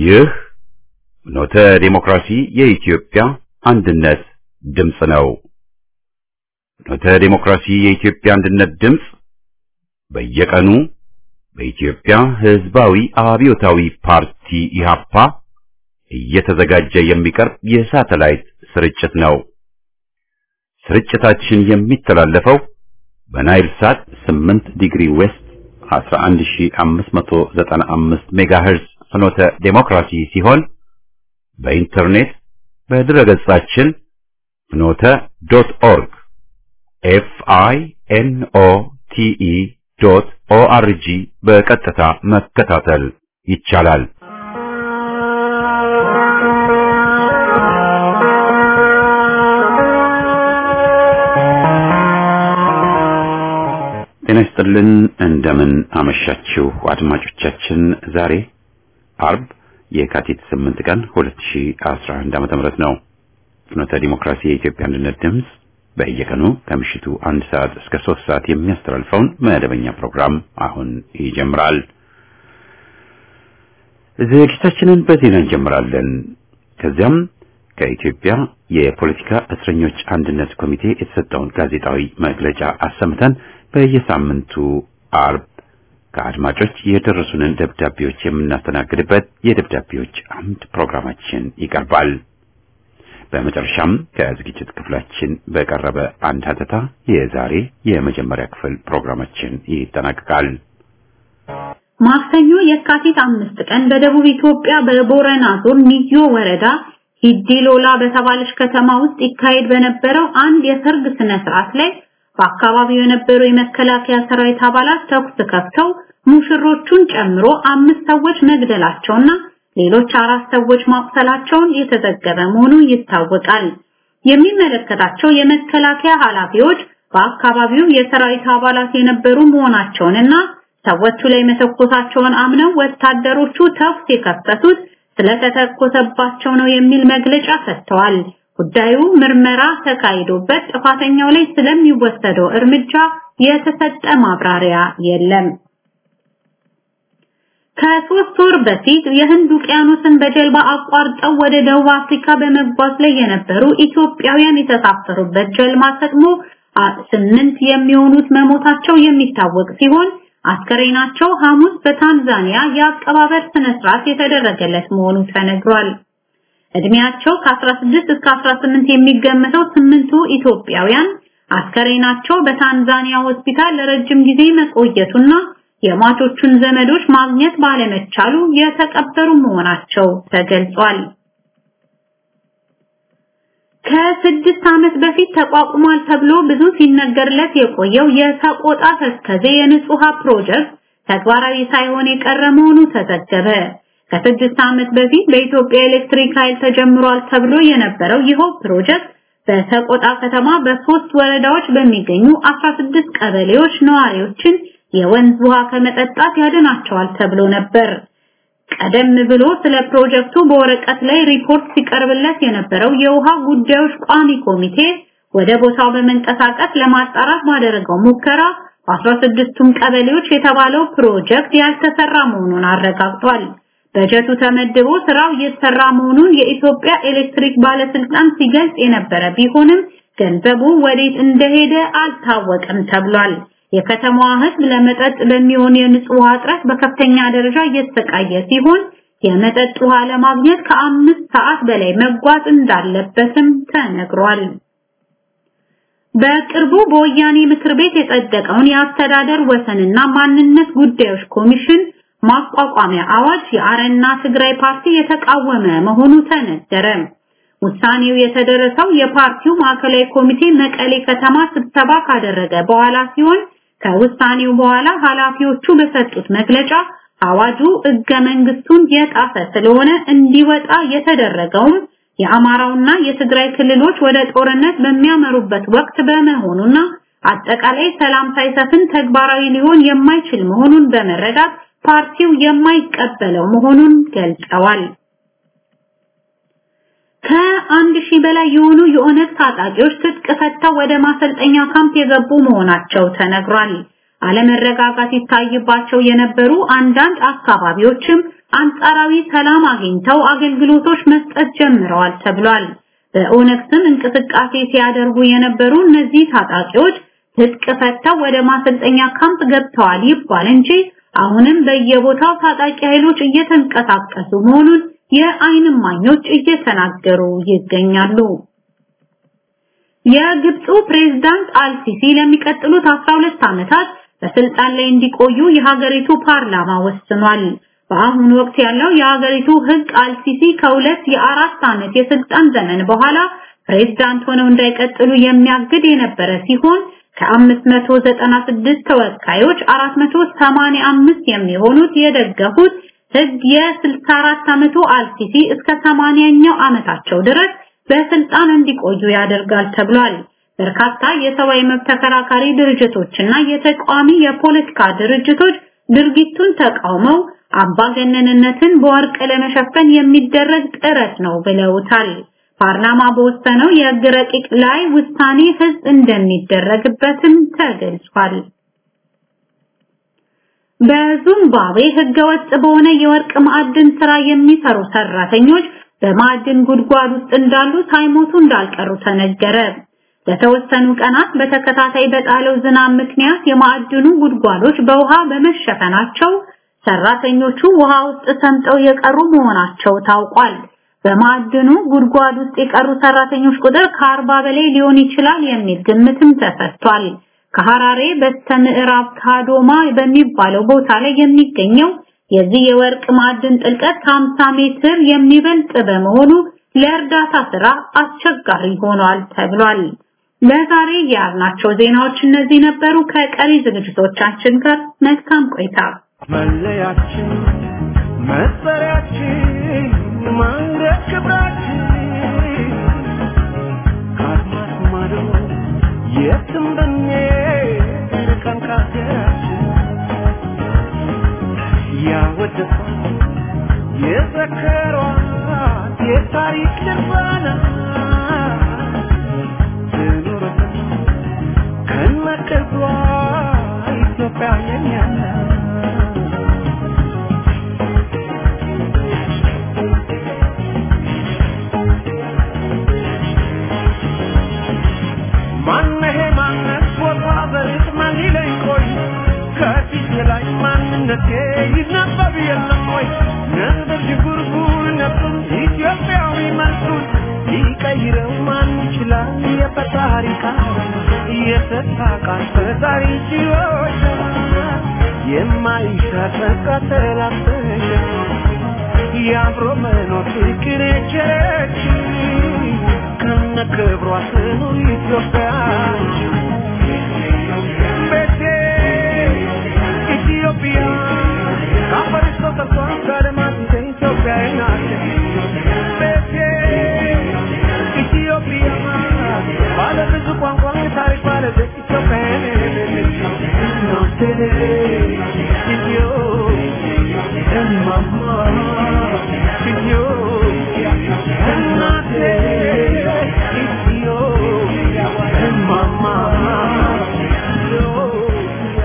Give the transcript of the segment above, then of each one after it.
ይህ ኖተ ዴሞክራሲ የኢትዮጵያ አንድነት ድምፅ ነው። ኖተ ዴሞክራሲ የኢትዮጵያ አንድነት ድምፅ በየቀኑ በኢትዮጵያ ሕዝባዊ አብዮታዊ ፓርቲ ኢህአፓ እየተዘጋጀ የሚቀርብ የሳተላይት ስርጭት ነው። ስርጭታችን የሚተላለፈው በናይል ሳት 8 ዲግሪ ዌስት 11595 ሜጋሄርዝ ፍኖተ ዴሞክራሲ ሲሆን በኢንተርኔት በድረገጻችን ፍኖተ ዶት ኦርግ ኤፍ አይ ኤን ኦ ቲ ኢ ዶት ኦ አር ጂ በቀጥታ መከታተል ይቻላል። ጤና ይስጥልን። እንደምን አመሻችሁ አድማጮቻችን። ዛሬ አርብ የካቲት 8 ቀን 2011 ዓመተ ምህረት ነው። ፍኖተ ዲሞክራሲ የኢትዮጵያ አንድነት ድምፅ በየቀኑ ከምሽቱ አንድ ሰዓት እስከ ሶስት ሰዓት የሚያስተላልፈውን መደበኛ ፕሮግራም አሁን ይጀምራል። ዝግጅታችንን በዜና እንጀምራለን። ከዚያም ከኢትዮጵያ የፖለቲካ እስረኞች አንድነት ኮሚቴ የተሰጠውን ጋዜጣዊ መግለጫ አሰምተን በየሳምንቱ አርብ ከአድማጮች የደረሱንን ደብዳቤዎች የምናስተናግድበት የደብዳቤዎች አምድ ፕሮግራማችን ይቀርባል። በመጨረሻም ከዝግጅት ክፍላችን በቀረበ አንድ ሀተታ የዛሬ የመጀመሪያ ክፍል ፕሮግራማችን ይጠናቀቃል። ማክሰኞ የካቲት አምስት ቀን በደቡብ ኢትዮጵያ በቦረና ዞን ሚዮ ወረዳ ሂዲሎላ በተባለች ከተማ ውስጥ ይካሄድ በነበረው አንድ የሰርግ ስነ ስርዓት ላይ በአካባቢው የነበሩ የመከላከያ ሰራዊት አባላት ተኩስ ከፍተው ሙሽሮቹን ጨምሮ አምስት ሰዎች መግደላቸውና ሌሎች አራት ሰዎች ማቁሰላቸውን የተዘገበ መሆኑ ይታወቃል። የሚመለከታቸው የመከላከያ ኃላፊዎች በአካባቢው የሰራዊት አባላት የነበሩ መሆናቸውንና ሰዎቹ ላይ መተኮሳቸውን አምነው ወታደሮቹ ተኩስ የከፈቱት ስለተተኮሰባቸው ነው የሚል መግለጫ ሰጥተዋል። ጉዳዩ ምርመራ ተካሂዶበት ጥፋተኛው ላይ ስለሚወሰደው እርምጃ የተሰጠ ማብራሪያ የለም። ከሶስት ወር በፊት የህንድ ውቅያኖስን በጀልባ አቋርጠው ወደ ደቡብ አፍሪካ በመጓዝ ላይ የነበሩ ኢትዮጵያውያን የተሳፈሩበት ጀልባ ሰጥሞ ስምንት የሚሆኑት መሞታቸው የሚታወቅ ሲሆን አስከሬናቸው ሐሙስ በታንዛኒያ የአቀባበር ስነ ስርዓት የተደረገለት መሆኑ ተነግሯል። እድሜያቸው ከ16 እስከ 18 የሚገመተው ስምንቱ ኢትዮጵያውያን አስከሬናቸው በታንዛኒያ ሆስፒታል ለረጅም ጊዜ መቆየቱና የሟቾቹን ዘመዶች ማግኘት ባለመቻሉ የተቀበሩ መሆናቸው ተገልጿል። ከስድስት ዓመት በፊት ተቋቁሟል ተብሎ ብዙ ሲነገርለት የቆየው የሰቆጣ ተከዜ የንጹሃ ፕሮጀክት ተግባራዊ ሳይሆን የቀረ መሆኑ ተዘገበ። ከስድስት ዓመት በፊት በኢትዮጵያ ኤሌክትሪክ ኃይል ተጀምሯል ተብሎ የነበረው ይኸው ፕሮጀክት በሰቆጣ ከተማ በሶስት ወረዳዎች በሚገኙ 16 ቀበሌዎች ነዋሪዎችን የወንዝ ውሃ ከመጠጣት ያድናቸዋል ተብሎ ነበር። ቀደም ብሎ ስለ ፕሮጀክቱ በወረቀት ላይ ሪፖርት ሲቀርብለት የነበረው የውሃ ጉዳዮች ቋሚ ኮሚቴ ወደ ቦታው በመንቀሳቀስ ለማጣራት ባደረገው ሙከራ በ16ቱም ቀበሌዎች የተባለው ፕሮጀክት ያልተሰራ መሆኑን አረጋግጧል። በጀቱ ተመድቦ ስራው እየተሰራ መሆኑን የኢትዮጵያ ኤሌክትሪክ ባለስልጣን ሲገልጽ የነበረ ቢሆንም ገንዘቡ ወዴት እንደሄደ አልታወቀም ተብሏል። የከተማዋ ሕዝብ ለመጠጥ በሚሆን የንጹህ ውሃ እጥረት በከፍተኛ ደረጃ እየተሰቃየ ሲሆን የመጠጥ ውሃ ለማግኘት ከአምስት ሰዓት በላይ መጓዝ እንዳለበትም ተነግሯል። በቅርቡ በወያኔ ምክር ቤት የጸደቀውን የአስተዳደር ወሰንና ማንነት ጉዳዮች ኮሚሽን ማቋቋሚያ አዋጅ የአረና ትግራይ ፓርቲ የተቃወመ መሆኑ ተነገረ። ውሳኔው የተደረሰው የፓርቲው ማዕከላዊ ኮሚቴ መቀሌ ከተማ ስብሰባ ካደረገ በኋላ ሲሆን ከውሳኔው በኋላ ኃላፊዎቹ በሰጡት መግለጫ አዋጁ ሕገ መንግስቱን የጣሰ ስለሆነ እንዲወጣ የተደረገውም የአማራውና የትግራይ ክልሎች ወደ ጦርነት በሚያመሩበት ወቅት በመሆኑና አጠቃላይ ሰላም ሳይሰፍን ተግባራዊ ሊሆን የማይችል መሆኑን በመረዳት ፓርቲው የማይቀበለው መሆኑን ገልጸዋል። ከአንድ ሺህ በላይ የሆኑ የኦነግ ታጣቂዎች ትጥቅ ፈተው ወደ ማሰልጠኛ ካምፕ የገቡ መሆናቸው ተነግሯል። አለመረጋጋት ይታይባቸው የነበሩ አንዳንድ አካባቢዎችም አንጻራዊ ሰላም አግኝተው አገልግሎቶች መስጠት ጀምረዋል ተብሏል። በኦነግ ስም እንቅስቃሴ ሲያደርጉ የነበሩ እነዚህ ታጣቂዎች ትጥቅ ፈተው ወደ ማሰልጠኛ ካምፕ ገብተዋል ይባል እንጂ አሁንም በየቦታው ታጣቂ ኃይሎች እየተንቀሳቀሱ መሆኑን የዓይን እማኞች እየተናገሩ ይገኛሉ። የግብፁ ፕሬዝዳንት አልሲሲ ለሚቀጥሉት 12 ዓመታት በስልጣን ላይ እንዲቆዩ የሀገሪቱ ፓርላማ ወስኗል። በአሁኑ ወቅት ያለው የሀገሪቱ ሕግ አልሲሲ ከሁለት የአራት ዓመት የስልጣን ዘመን በኋላ ፕሬዝዳንት ሆነው እንዳይቀጥሉ የሚያግድ የነበረ ሲሆን ከ596 ተወካዮች 485 የሚሆኑት የደገፉት ሕግ የ64 ዓመቱ አልሲሲ እስከ 80ኛው ዓመታቸው ድረስ በስልጣን እንዲቆዩ ያደርጋል ተብሏል። በርካታ የሰብአዊ መብት ተከራካሪ ድርጅቶችና የተቃዋሚ የፖለቲካ ድርጅቶች ድርጊቱን ተቃውመው አምባገነንነትን በወርቅ ለመሸፈን የሚደረግ ጥረት ነው ብለውታል። ፓርላማ በወሰነው የህግ ረቂቅ ላይ ውሳኔ ህዝብ እንደሚደረግበትም ተገልጿል። በዚምባብዌ ህገወጥ በሆነ የወርቅ ማዕድን ስራ የሚሰሩ ሰራተኞች በማዕድን ጉድጓድ ውስጥ እንዳሉ ሳይሞቱ እንዳልቀሩ ተነገረ። ለተወሰኑ ቀናት በተከታታይ በጣለው ዝናብ ምክንያት የማዕድኑ ጉድጓዶች በውሃ በመሸፈናቸው ሰራተኞቹ ውሃ ውስጥ ሰምጠው የቀሩ መሆናቸው ታውቋል። በማዕድኑ ጉድጓድ ውስጥ የቀሩ ሰራተኞች ቁጥር ከአርባ በላይ ሊሆን ይችላል የሚል ግምትም ተሰጥቷል። ከሐራሬ በስተምዕራብ ካዶማ በሚባለው ቦታ ላይ የሚገኘው የዚህ የወርቅ ማዕድን ጥልቀት ከ50 ሜትር የሚበልጥ በመሆኑ ለእርዳታ ስራ አስቸጋሪ ሆኗል ተብሏል። ለዛሬ ያልናቸው ዜናዎች እነዚህ ነበሩ። ከቀሪ ዝግጅቶቻችን ጋር መልካም ቆይታ። መለያችን መጠሪያችን ማንደር ክብራችን ከአድማስ ማዶ የትም ብንሄድ ርቀን ከሀገራችን ያወደሷት የዘከሯት የታሪክ ድርሳና ትኑርበት ከነክብሯ ኢትዮጵያ የኛ ናት። ማነሄ ማነት ቦታ በሬት ማን ይለኝ ቆይ ከፊት ላይ ማንነቴ ይነበብ የለም ወይ ነበር ዥጉርጉር ነበር ኢትዮጵያዊ መልኩን ሊቀይረው ማን ይችላል የፈጣሪ ቃል የሰጣ ቃል ፈጣሪ ችሎታ የማይሻር ተቃተላበሽ የአብሮ መኖር ፍቅር የቸረች ከነ ክብሯ ትኑር ኢትዮጵያ ቤቴ ኢትዮጵያ ከአፈርሽ ተሰርቷል ከአድማስ እስከ ኢትዮጵያ ናት ቤቴ ኢትዮጵያ ባለ ብዙ ቋንቋ ታሪክ ባለቤት ኢትዮጵያ ናት ኢትዮ እማማ ኢትዮጵያ እናቴ ኢትዮጵያ እማማ ኢትዮጵያ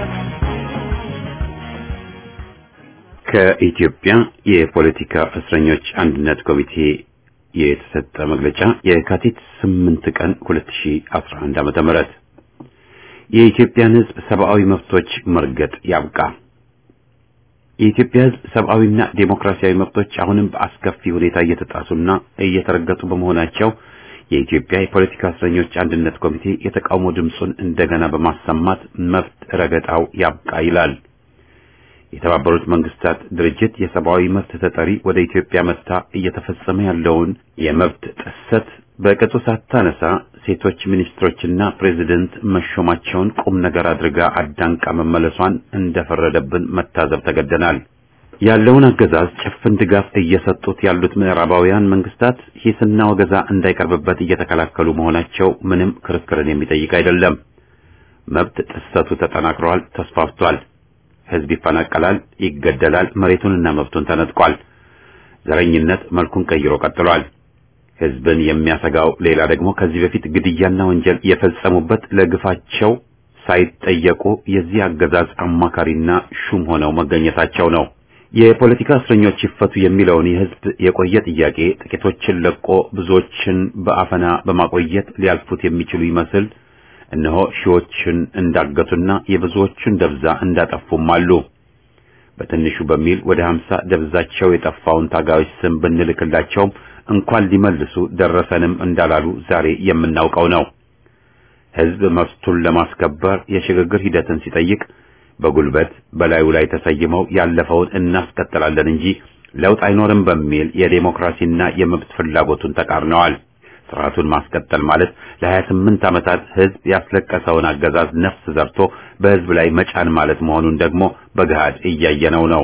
ከኢትዮጵያ የፖለቲካ እስረኞች አንድነት ኮሚቴ የተሰጠ መግለጫ የካቲት 8 ቀን 2011 ዓመተ ምህረት የኢትዮጵያን ሕዝብ ሰብአዊ መብቶች መርገጥ ያብቃ። የኢትዮጵያ ሕዝብ ሰብአዊና ዴሞክራሲያዊ መብቶች አሁንም በአስከፊ ሁኔታ እየተጣሱና እየተረገጡ በመሆናቸው የኢትዮጵያ የፖለቲካ እስረኞች አንድነት ኮሚቴ የተቃውሞ ድምፁን እንደገና በማሰማት መብት ረገጣው ያብቃ ይላል። የተባበሩት መንግስታት ድርጅት የሰብአዊ መብት ተጠሪ ወደ ኢትዮጵያ መጥታ እየተፈጸመ ያለውን የመብት ጥሰት በቅጡ ሳታነሳ ሴቶች ሚኒስትሮችና ፕሬዝደንት መሾማቸውን ቁም ነገር አድርጋ አዳንቃ መመለሷን እንደፈረደብን መታዘብ ተገደናል። ያለውን አገዛዝ ጭፍን ድጋፍ እየሰጡት ያሉት ምዕራባውያን መንግስታት ሂስና ወገዛ እንዳይቀርብበት እየተከላከሉ መሆናቸው ምንም ክርክርን የሚጠይቅ አይደለም። መብት ጥሰቱ ተጠናክሯል፣ ተስፋፍቷል። ህዝብ ይፈናቀላል፣ ይገደላል፣ መሬቱንና መብቱን ተነጥቋል። ዘረኝነት መልኩን ቀይሮ ቀጥሏል። ህዝብን የሚያሰጋው ሌላ ደግሞ ከዚህ በፊት ግድያና ወንጀል የፈጸሙበት ለግፋቸው ሳይጠየቁ የዚህ አገዛዝ አማካሪና ሹም ሆነው መገኘታቸው ነው። የፖለቲካ እስረኞች ይፈቱ የሚለውን የህዝብ የቆየ ጥያቄ ጥቂቶችን ለቆ ብዙዎችን በአፈና በማቆየት ሊያልፉት የሚችሉ ይመስል እነሆ ሺዎችን እንዳገቱና የብዙዎችን ደብዛ እንዳጠፉም አሉ። በትንሹ በሚል ወደ ሀምሳ ደብዛቸው የጠፋውን ታጋዮች ስም ብንልክላቸውም እንኳን ሊመልሱ ደረሰንም እንዳላሉ ዛሬ የምናውቀው ነው። ህዝብ መብቱን ለማስከበር የሽግግር ሂደትን ሲጠይቅ በጉልበት በላዩ ላይ ተሰይመው ያለፈውን እናስቀጥላለን እንጂ ለውጥ አይኖርም በሚል የዴሞክራሲና የመብት ፍላጎቱን ተቃርነዋል። ስርዓቱን ማስቀጠል ማለት ለ28 ዓመታት ህዝብ ያስለቀሰውን አገዛዝ ነፍስ ዘርቶ በህዝብ ላይ መጫን ማለት መሆኑን ደግሞ በገሃድ እያየነው ነው።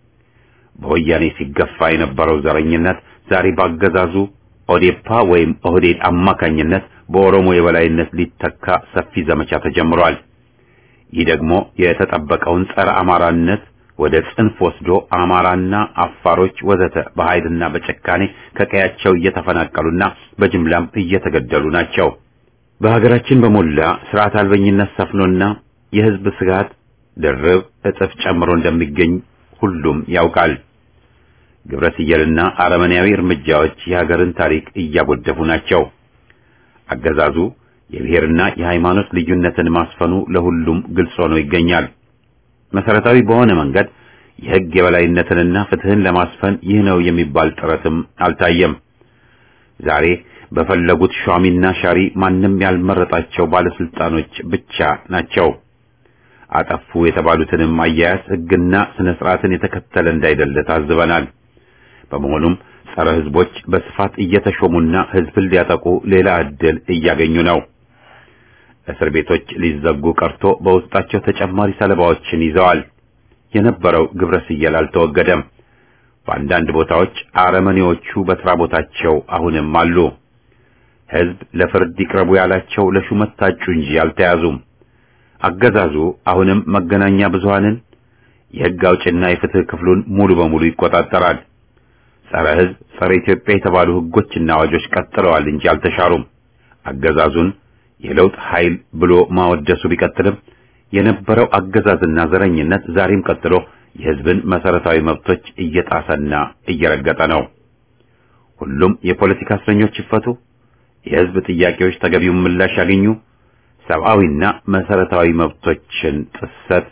በወያኔ ሲገፋ የነበረው ዘረኝነት ዛሬ ባገዛዙ ኦዴፓ ወይም ኦህዴድ አማካኝነት በኦሮሞ የበላይነት ሊተካ ሰፊ ዘመቻ ተጀምሯል። ይህ ደግሞ የተጠበቀውን ጸረ አማራነት ወደ ጽንፍ ወስዶ አማራና አፋሮች ወዘተ በኃይልና በጭካኔ ከቀያቸው እየተፈናቀሉና በጅምላም እየተገደሉ ናቸው። በሀገራችን በሞላ ስርዓት አልበኝነት ሰፍኖና የህዝብ ስጋት ድርብ እጥፍ ጨምሮ እንደሚገኝ ሁሉም ያውቃል። ግብረ ስየልና አረመኔያዊ እርምጃዎች የሀገርን ታሪክ እያጎደፉ ናቸው። አገዛዙ የብሔርና የሃይማኖት ልዩነትን ማስፈኑ ለሁሉም ግልጽ ሆኖ ይገኛል። መሰረታዊ በሆነ መንገድ የህግ የበላይነትንና ፍትህን ለማስፈን ይህ ነው የሚባል ጥረትም አልታየም። ዛሬ በፈለጉት ሿሚና ሻሪ ማንም ያልመረጣቸው ባለስልጣኖች ብቻ ናቸው። አጠፉ የተባሉትንም አያያዝ ህግና ስነ ስርዓትን የተከተለ እንዳይደለ ታዝበናል። በመሆኑም ጸረ ህዝቦች በስፋት እየተሾሙና ህዝብን ሊያጠቁ ሌላ ዕድል እያገኙ ነው። እስር ቤቶች ሊዘጉ ቀርቶ በውስጣቸው ተጨማሪ ሰለባዎችን ይዘዋል። የነበረው ግብረ ስየል አልተወገደም። በአንዳንድ ቦታዎች አረመኔዎቹ በስራ ቦታቸው አሁንም አሉ። ህዝብ ለፍርድ ይቅረቡ ያላቸው ለሹመት ታጩ እንጂ አልተያዙም። አገዛዙ አሁንም መገናኛ ብዙሃንን የህግ አውጭና የፍትህ ክፍሉን ሙሉ በሙሉ ይቆጣጠራል። ጸረ ህዝብ፣ ጸረ ኢትዮጵያ የተባሉ ህጎችና አዋጆች ቀጥለዋል እንጂ አልተሻሩም። አገዛዙን የለውጥ ኃይል ብሎ ማወደሱ ቢቀጥልም የነበረው አገዛዝና ዘረኝነት ዛሬም ቀጥሎ የህዝብን መሰረታዊ መብቶች እየጣሰና እየረገጠ ነው። ሁሉም የፖለቲካ እስረኞች ይፈቱ፣ የህዝብ ጥያቄዎች ተገቢውን ምላሽ ያገኙ፣ ሰብአዊና መሰረታዊ መብቶችን ጥሰት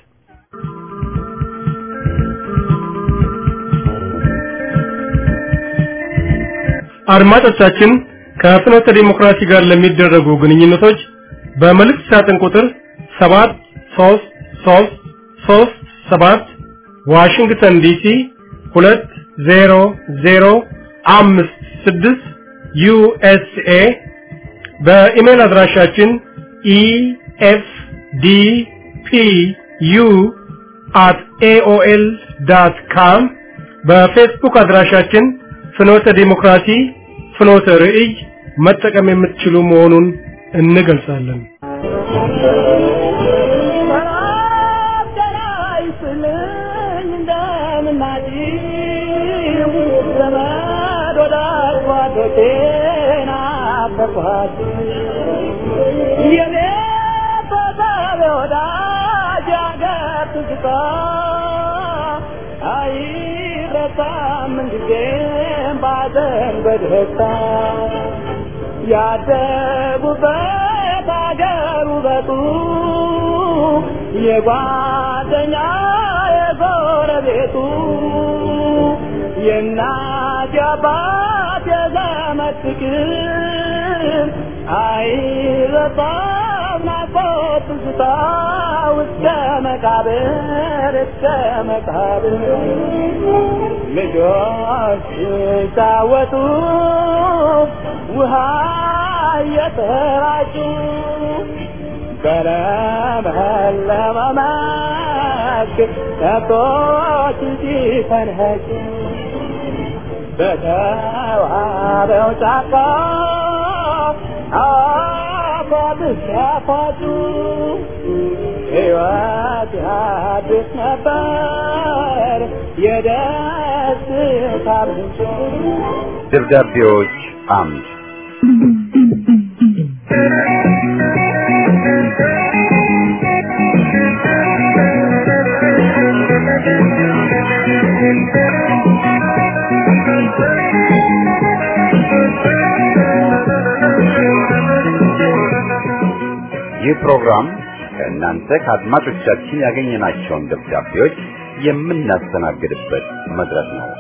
አድማጮቻችን ከፍኖተ ዲሞክራሲ ጋር ለሚደረጉ ግንኙነቶች በመልእክት ሳጥን ቁጥር 73337 ዋሽንግተን ዲሲ 20056 ዩኤስኤ በኢሜል አድራሻችን ኢኤፍዲፒዩ at aol.com በፌስቡክ አድራሻችን ፍኖተ ዲሞክራሲ ፍኖተ ርዕይ መጠቀም የምትችሉ መሆኑን እንገልጻለን። በደስታ ያደጉበት አገር ውበቱ የጓደኛ የጎረቤቱ የእናት የአባት የዘመድ ፍቅር አይረሳም ናፍቆት ትዝታ እስከ መቃብር እስከ መቃብር ልጆች ሲጫወቱ ውሃ እየተራጩ በለመለመ መስክ ከብቶች ሲፈንኸጩ በተዋበው ጫካ አፏት ሲያፏጩ ሕይወት አዲስ ነበር የደስታ ምንጭ ደብዳቤዎች አምድ ይህ ፕሮግራም ከእናንተ ከአድማጮቻችን ያገኘናቸውን ደብዳቤዎች የምናስተናግድበት መድረክ ነው።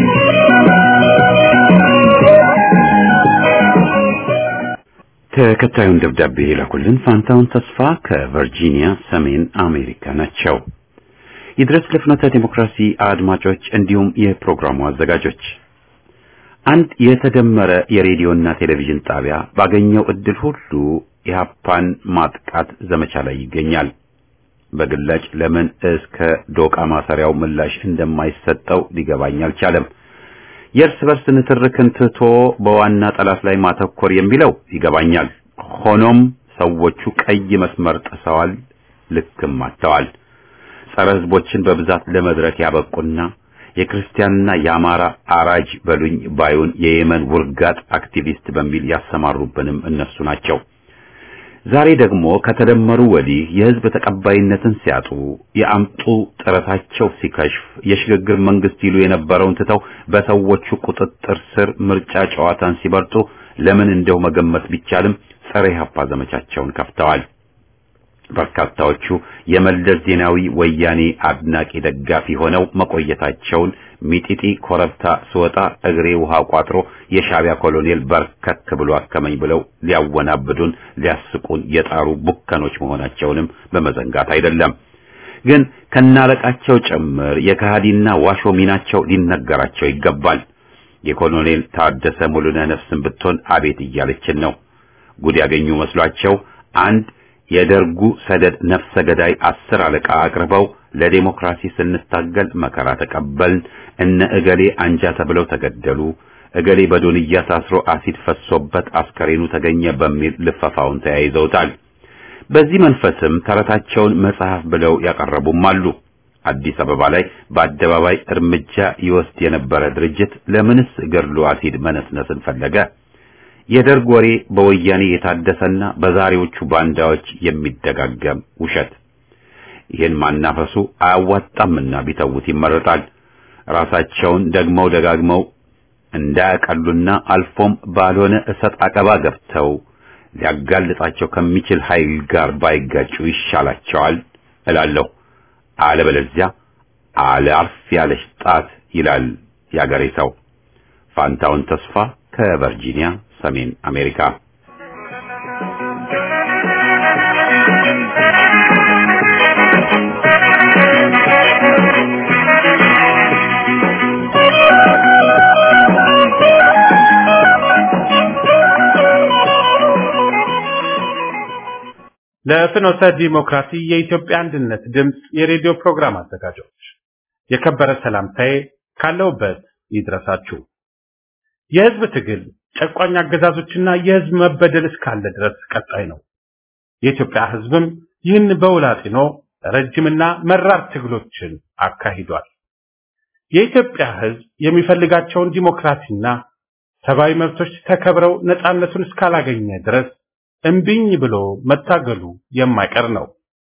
ተከታዩን ደብዳቤ የላኩልን ፋንታውን ተስፋ ከቨርጂኒያ ሰሜን አሜሪካ ናቸው። ይድረስ ለፍኖተ ዲሞክራሲ አድማጮች እንዲሁም የፕሮግራሙ አዘጋጆች አንድ የተደመረ የሬዲዮና ቴሌቪዥን ጣቢያ ባገኘው እድል ሁሉ ኢህአፓን ማጥቃት ዘመቻ ላይ ይገኛል። በግላጭ ለምን እስከ ዶቃ ማሰሪያው ምላሽ እንደማይሰጠው ሊገባኝ አልቻለም። የእርስ በርስ ንትርክን ትቶ በዋና ጠላት ላይ ማተኮር የሚለው ይገባኛል። ሆኖም ሰዎቹ ቀይ መስመር ጥሰዋል፣ ልክም አጥተዋል። ጸረ ህዝቦችን በብዛት ለመድረክ ያበቁና የክርስቲያንና የአማራ አራጅ በሉኝ ባዩን የየመን ውርጋጥ አክቲቪስት በሚል ያሰማሩብንም እነሱ ናቸው። ዛሬ ደግሞ ከተደመሩ ወዲህ የህዝብ ተቀባይነትን ሲያጡ የአምጡ ጥረታቸው ሲከሽፍ የሽግግር መንግስት ይሉ የነበረውን ትተው በሰዎቹ ቁጥጥር ስር ምርጫ ጨዋታን ሲበርጡ ለምን እንደው መገመት ቢቻልም ጸረ ኢህአፓ ዘመቻቸውን ከፍተዋል። በርካታዎቹ የመለስ ዜናዊ ወያኔ አድናቂ ደጋፊ ሆነው መቆየታቸውን ሚጢጢ ኮረብታ ስወጣ እግሬ ውሃ ቋጥሮ የሻቢያ ኮሎኔል በርከክ ብሎ አከመኝ ብለው ሊያወናብዱን ሊያስቁን የጣሩ ቡከኖች መሆናቸውንም በመዘንጋት አይደለም። ግን ከናለቃቸው ጭምር የከሃዲና ዋሾ ሚናቸው ሊነገራቸው ይገባል። የኮሎኔል ታደሰ ሙሉነህ ነፍስን ብትሆን አቤት እያለችን ነው። ጉድ ያገኙ መስሏቸው አንድ የደርጉ ሰደድ ነፍሰ ገዳይ አስር አለቃ አቅርበው ለዴሞክራሲ ስንታገል መከራ ተቀበልን፣ እነ እገሌ አንጃ ተብለው ተገደሉ፣ እገሌ በዶንያ ታስሮ አሲድ ፈሶበት አስከሬኑ ተገኘ በሚል ልፈፋውን ተያይዘውታል። በዚህ መንፈስም ተረታቸውን መጽሐፍ ብለው ያቀረቡም አሉ። አዲስ አበባ ላይ በአደባባይ እርምጃ ይወስድ የነበረ ድርጅት ለምንስ ገድሎ አሲድ መነስነስን ፈለገ? የደርግ ወሬ በወያኔ የታደሰና በዛሬዎቹ ባንዳዎች የሚደጋገም ውሸት። ይህን ማናፈሱ አያዋጣምና ቢተውት ይመረጣል። ራሳቸውን ደግመው ደጋግመው እንዳያቀሉና አልፎም ባልሆነ እሰጥ አቀባ ገብተው ሊያጋልጣቸው ከሚችል ኃይል ጋር ባይጋጩ ይሻላቸዋል እላለሁ። አለበለዚያ አለአርፍ ያለች ጣት ይላል ያገሬ ሰው። ፋንታውን ተስፋ ከቨርጂኒያ ሰሜን አሜሪካ። ለፍኖተ ዲሞክራሲ የኢትዮጵያ አንድነት ድምፅ የሬዲዮ ፕሮግራም አዘጋጆች የከበረ ሰላምታዬ ካለውበት ይድረሳችሁ። የህዝብ ትግል ጨቋኝ አገዛዞችና የህዝብ መበደል እስካለ ድረስ ቀጣይ ነው። የኢትዮጵያ ህዝብም ይህን በውል አጢኖ ረጅምና መራር ትግሎችን አካሂዷል። የኢትዮጵያ ህዝብ የሚፈልጋቸውን ዲሞክራሲና ሰብአዊ መብቶች ተከብረው ነፃነቱን እስካላገኘ ድረስ እምቢኝ ብሎ መታገሉ የማይቀር ነው።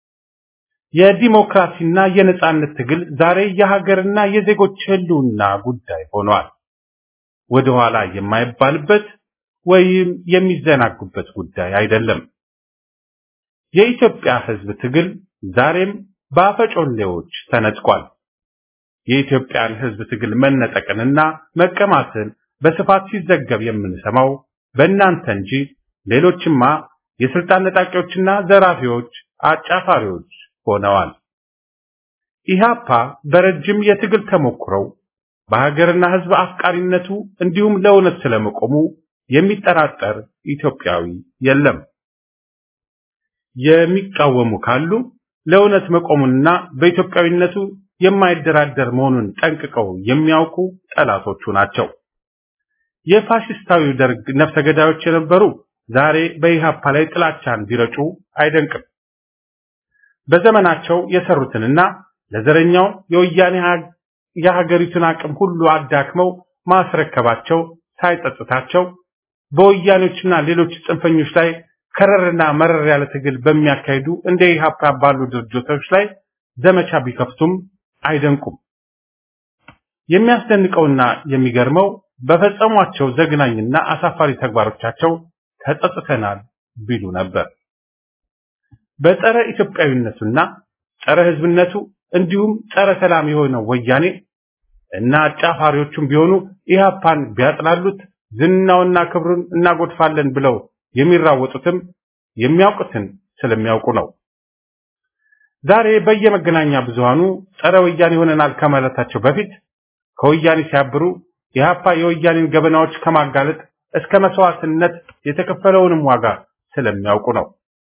የዲሞክራሲና የነጻነት ትግል ዛሬ የሀገርና የዜጎች ህልውና ጉዳይ ሆኗል። ወደ ኋላ የማይባልበት ወይም የሚዘናጉበት ጉዳይ አይደለም። የኢትዮጵያ ህዝብ ትግል ዛሬም በአፈጮሌዎች ተነጥቋል። የኢትዮጵያን ህዝብ ትግል መነጠቅንና መቀማትን በስፋት ሲዘገብ የምንሰማው በእናንተ እንጂ ሌሎችማ የስልጣን ነጣቂዎችና ዘራፊዎች፣ አጫፋሪዎች ሆነዋል። ኢህአፓ በረጅም የትግል ተሞክሮው በሀገርና ህዝብ አፍቃሪነቱ እንዲሁም ለእውነት ስለመቆሙ የሚጠራጠር ኢትዮጵያዊ የለም። የሚቃወሙ ካሉ ለእውነት መቆሙንና በኢትዮጵያዊነቱ የማይደራደር መሆኑን ጠንቅቀው የሚያውቁ ጠላቶቹ ናቸው። የፋሽስታዊው ደርግ ነፍሰ ገዳዮች የነበሩ ዛሬ በኢህአፓ ላይ ጥላቻን ቢረጩ አይደንቅም። በዘመናቸው የሰሩትንና ለዘረኛው የወያኔ የሀገሪቱን አቅም ሁሉ አዳክመው ማስረከባቸው ሳይጸጽታቸው በወያኔዎችና ሌሎች ጽንፈኞች ላይ ከረርና መረር ያለ ትግል በሚያካሂዱ እንደ ኢህአፓ ባሉ ድርጅቶች ላይ ዘመቻ ቢከፍቱም አይደንቁም። የሚያስደንቀውና የሚገርመው በፈጸሟቸው ዘግናኝና አሳፋሪ ተግባሮቻቸው ተጸጽተናል ቢሉ ነበር። በጸረ ኢትዮጵያዊነቱና ጸረ ሕዝብነቱ እንዲሁም ጸረ ሰላም የሆነው ወያኔ እና አጫፋሪዎቹም ቢሆኑ ኢህአፓን ቢያጥላሉት ዝናውና ክብሩን እናጎድፋለን ብለው የሚራወጡትም የሚያውቁትን ስለሚያውቁ ነው። ዛሬ በየመገናኛ ብዙሃኑ ጸረ ወያኔ ሆነናል ከማለታቸው በፊት ከወያኔ ሲያብሩ ኢህአፓ የወያኔን ገበናዎች ከማጋለጥ እስከ መስዋዕትነት የተከፈለውንም ዋጋ ስለሚያውቁ ነው።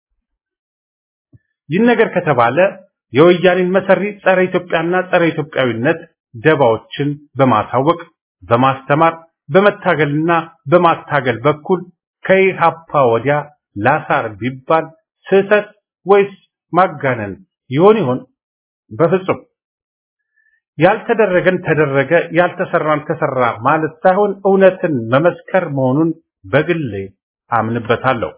ይህ ነገር ከተባለ የወያኔን መሰሪ ጸረ ኢትዮጵያና ጸረ ኢትዮጵያዊነት ደባዎችን በማሳወቅ በማስተማር በመታገልና በማታገል በኩል ከኢህአፓ ወዲያ ላሳር ቢባል ስህተት ወይስ ማጋነን ይሆን ይሆን? በፍጹም ያልተደረገን ተደረገ፣ ያልተሰራን ተሰራ ማለት ሳይሆን እውነትን መመስከር መሆኑን በግሌ አምንበታለሁ።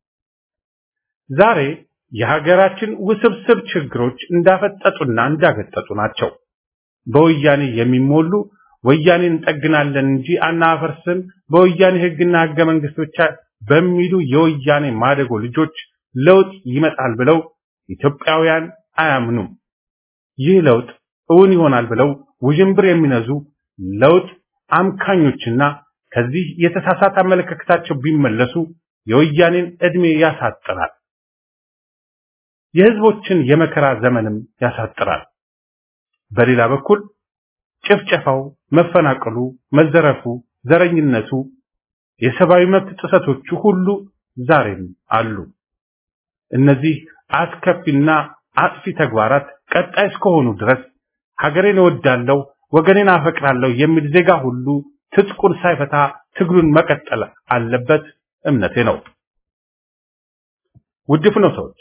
ዛሬ የሀገራችን ውስብስብ ችግሮች እንዳፈጠጡና እንዳገጠጡ ናቸው። በወያኔ የሚሞሉ ወያኔን እንጠግናለን እንጂ አናፈርስም፣ በወያኔ ሕግና ሕገ መንግስት ብቻ በሚሉ የወያኔ ማደጎ ልጆች ለውጥ ይመጣል ብለው ኢትዮጵያውያን አያምኑም። ይህ ለውጥ እውን ይሆናል ብለው ውዥንብር የሚነዙ ለውጥ አምካኞችና ከዚህ የተሳሳተ አመለካከታቸው ቢመለሱ የወያኔን ዕድሜ ያሳጥራል፣ የህዝቦችን የመከራ ዘመንም ያሳጥራል። በሌላ በኩል ጭፍጨፋው፣ መፈናቀሉ፣ መዘረፉ፣ ዘረኝነቱ፣ የሰብአዊ መብት ጥሰቶቹ ሁሉ ዛሬም አሉ። እነዚህ አስከፊና አጥፊ ተግባራት ቀጣይ እስከሆኑ ድረስ ሀገሬን እወዳለሁ፣ ወገኔን አፈቅራለሁ የሚል ዜጋ ሁሉ ትጥቁን ሳይፈታ ትግሉን መቀጠል አለበት እምነቴ ነው። ውድ ፍኖተዎች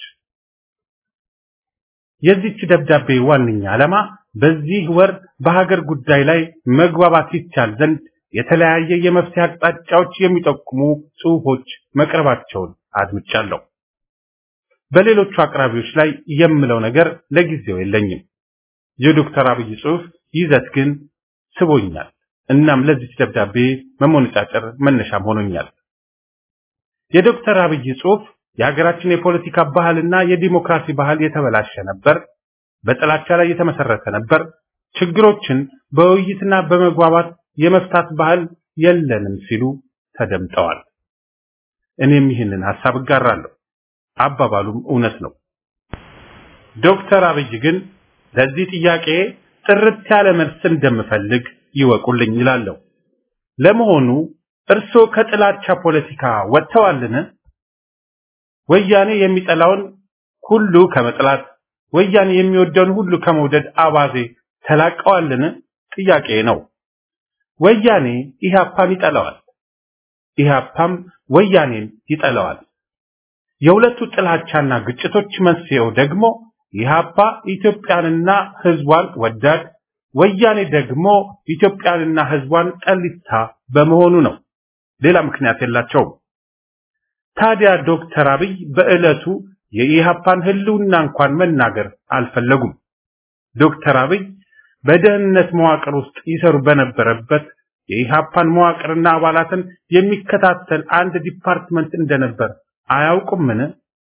የዚህች ደብዳቤ ዋነኛ ዓላማ በዚህ ወር በሀገር ጉዳይ ላይ መግባባት ይቻል ዘንድ የተለያየ የመፍትሄ አቅጣጫዎች የሚጠቁሙ ጽሑፎች መቅረባቸውን አድምጫለሁ። በሌሎቹ አቅራቢዎች ላይ የምለው ነገር ለጊዜው የለኝም። የዶክተር አብይ ጽሑፍ ይዘት ግን ስቦኛል። እናም ለዚች ደብዳቤ መሞነጫጨር መነሻም ሆኖኛል። የዶክተር አብይ ጽሑፍ የሀገራችን የፖለቲካ ባህልና የዲሞክራሲ ባህል የተበላሸ ነበር፣ በጥላቻ ላይ የተመሰረተ ነበር፣ ችግሮችን በውይይትና በመግባባት የመፍታት ባህል የለንም ሲሉ ተደምጠዋል። እኔም ይህንን ሐሳብ እጋራለሁ። አባባሉም እውነት ነው። ዶክተር አብይ ግን ለዚህ ጥያቄ ጥርት ያለ መልስ እንደምፈልግ ይወቁልኝ ይላለሁ። ለመሆኑ እርስዎ ከጥላቻ ፖለቲካ ወጥተዋልን? ወያኔ የሚጠላውን ሁሉ ከመጥላት ወያኔ የሚወደውን ሁሉ ከመውደድ አባዜ ተላቀዋልን? ጥያቄ ነው። ወያኔ ኢህአፓን ይጠላዋል፣ ኢህአፓም ወያኔን ይጠላዋል። የሁለቱ ጥላቻና ግጭቶች መንስኤው ደግሞ ኢህአፓ ኢትዮጵያንና ህዝቧን ወዳድ፣ ወያኔ ደግሞ ኢትዮጵያንና ህዝቧን ጠሊታ በመሆኑ ነው። ሌላ ምክንያት የላቸውም። ታዲያ ዶክተር አብይ በዕለቱ የኢህአፓን ህልውና እንኳን መናገር አልፈለጉም። ዶክተር አብይ በደህንነት መዋቅር ውስጥ ይሰሩ በነበረበት የኢህአፓን መዋቅርና አባላትን የሚከታተል አንድ ዲፓርትመንት እንደነበር አያውቁምን?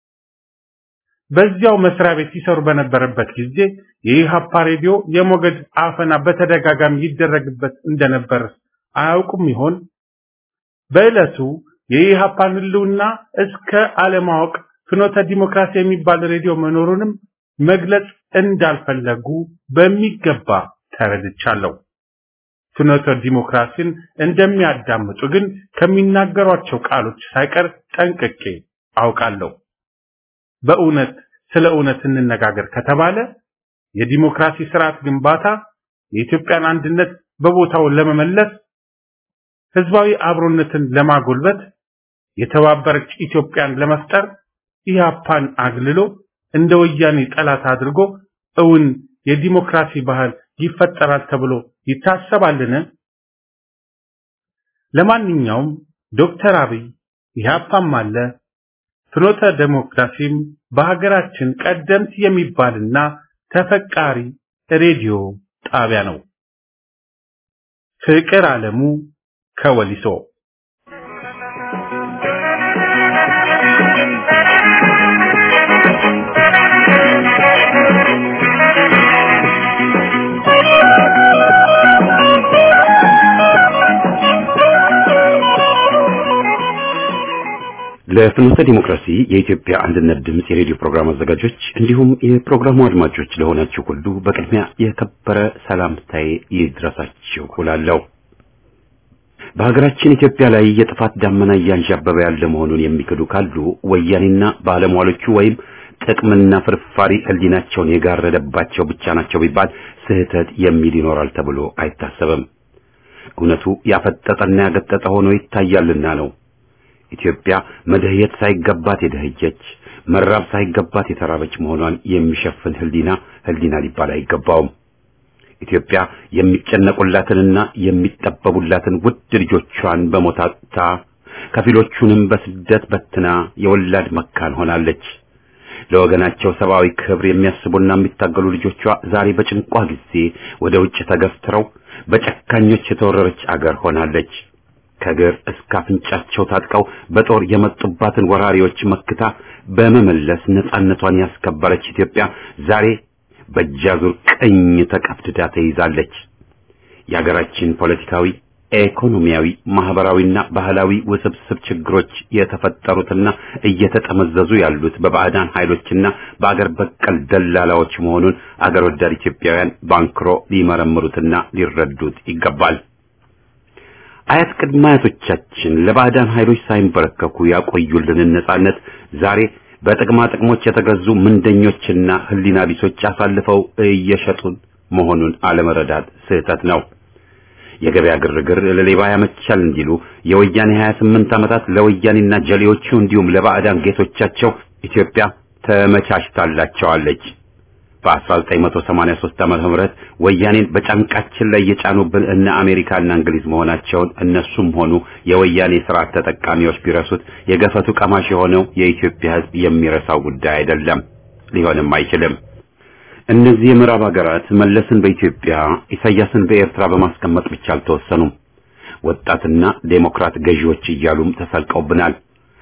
በዚያው መስሪያ ቤት ይሰሩ በነበረበት ጊዜ የኢህአፓ ሬዲዮ የሞገድ አፈና በተደጋጋሚ ይደረግበት እንደነበር አያውቁም ይሆን? በዕለቱ የኢህአፓን ህልውና እስከ አለማወቅ ፍኖተ ዲሞክራሲ የሚባል ሬዲዮ መኖሩንም መግለጽ እንዳልፈለጉ በሚገባ ተረድቻለሁ። ፍኖተ ዲሞክራሲን እንደሚያዳምጡ ግን ከሚናገሯቸው ቃሎች ሳይቀር ጠንቅቄ አውቃለሁ። በእውነት ስለ እውነት እንነጋገር ከተባለ የዲሞክራሲ ስርዓት ግንባታ የኢትዮጵያን አንድነት በቦታው ለመመለስ ህዝባዊ አብሮነትን ለማጎልበት የተባበረች ኢትዮጵያን ለመፍጠር ኢህአፓን አግልሎ እንደ ወያኔ ጠላት አድርጎ እውን የዲሞክራሲ ባህል ይፈጠራል ተብሎ ይታሰባልን? ለማንኛውም ዶክተር አብይ ኢህአፓም አለ ፍኖተ ዴሞክራሲም በሀገራችን ቀደምት የሚባልና ተፈቃሪ ሬዲዮ ጣቢያ ነው። ፍቅር አለሙ ከወሊሶ ለፍኖተ ዲሞክራሲ የኢትዮጵያ አንድነት ድምፅ የሬዲዮ ፕሮግራም አዘጋጆች እንዲሁም የፕሮግራሙ አድማጮች ለሆናችሁ ሁሉ በቅድሚያ የከበረ ሰላምታዬ ይድረሳችሁ እላለሁ። በሀገራችን ኢትዮጵያ ላይ የጥፋት ዳመና እያንዣበበ ያለ መሆኑን የሚክዱ ካሉ ወያኔና ባለሟሎቹ ወይም ጥቅምና ፍርፋሪ ሕሊናቸውን የጋረደባቸው ብቻ ናቸው ቢባል ስህተት የሚል ይኖራል ተብሎ አይታሰብም። እውነቱ ያፈጠጠና ያገጠጠ ሆኖ ይታያልና ነው። ኢትዮጵያ መደህየት ሳይገባት የደህየች መራብ ሳይገባት የተራበች መሆኗን የሚሸፍን ህሊና ህሊና ሊባል አይገባውም። ኢትዮጵያ የሚጨነቁላትንና የሚጠበቡላትን ውድ ልጆቿን በሞት አጥታ ከፊሎቹንም በስደት በትና የወላድ መካን ሆናለች። ለወገናቸው ሰብአዊ ክብር የሚያስቡና የሚታገሉ ልጆቿ ዛሬ በጭንቋ ጊዜ ወደ ውጭ ተገፍትረው በጨካኞች የተወረረች አገር ሆናለች። ከግር እስከ አፍንጫቸው ታጥቀው በጦር የመጡባትን ወራሪዎች መክታ በመመለስ ነጻነቷን ያስከበረች ኢትዮጵያ ዛሬ በእጃዙር ቅኝ ተቀፍድዳ ተይዛለች። የሀገራችን ፖለቲካዊ፣ ኢኮኖሚያዊ፣ ማህበራዊና ባህላዊ ውስብስብ ችግሮች የተፈጠሩትና እየተጠመዘዙ ያሉት በባዕዳን ኃይሎችና በአገር በቀል ደላላዎች መሆኑን አገር ወዳድ ኢትዮጵያውያን ባንክሮ ሊመረምሩትና ሊረዱት ይገባል። አያት ቅድመ አያቶቻችን ለባዕዳን ኃይሎች ሳይንበረከኩ ያቆዩልንን ነጻነት ዛሬ በጥቅማ ጥቅሞች የተገዙ ምንደኞችና ህሊና ቢሶች አሳልፈው እየሸጡን መሆኑን አለመረዳት ስህተት ነው። የገበያ ግርግር ለሌባ ያመቻል እንዲሉ የወያኔ 28 ዓመታት ለወያኔና ጀሌዎቹ እንዲሁም ለባዕዳን ጌቶቻቸው ኢትዮጵያ ተመቻችታላቸዋለች። በ1983 ዓመተ ምህረት ወያኔን በጫንቃችን ላይ የጫኑብን እነ አሜሪካና እንግሊዝ መሆናቸውን እነሱም ሆኑ የወያኔ ስርዓት ተጠቃሚዎች ቢረሱት የገፈቱ ቀማሽ የሆነው የኢትዮጵያ ሕዝብ የሚረሳው ጉዳይ አይደለም፣ ሊሆንም አይችልም። እነዚህ የምዕራብ ሀገራት መለስን በኢትዮጵያ ኢሳያስን በኤርትራ በማስቀመጥ ብቻ አልተወሰኑም። ወጣትና ዴሞክራት ገዢዎች እያሉም ተሰልቀውብናል።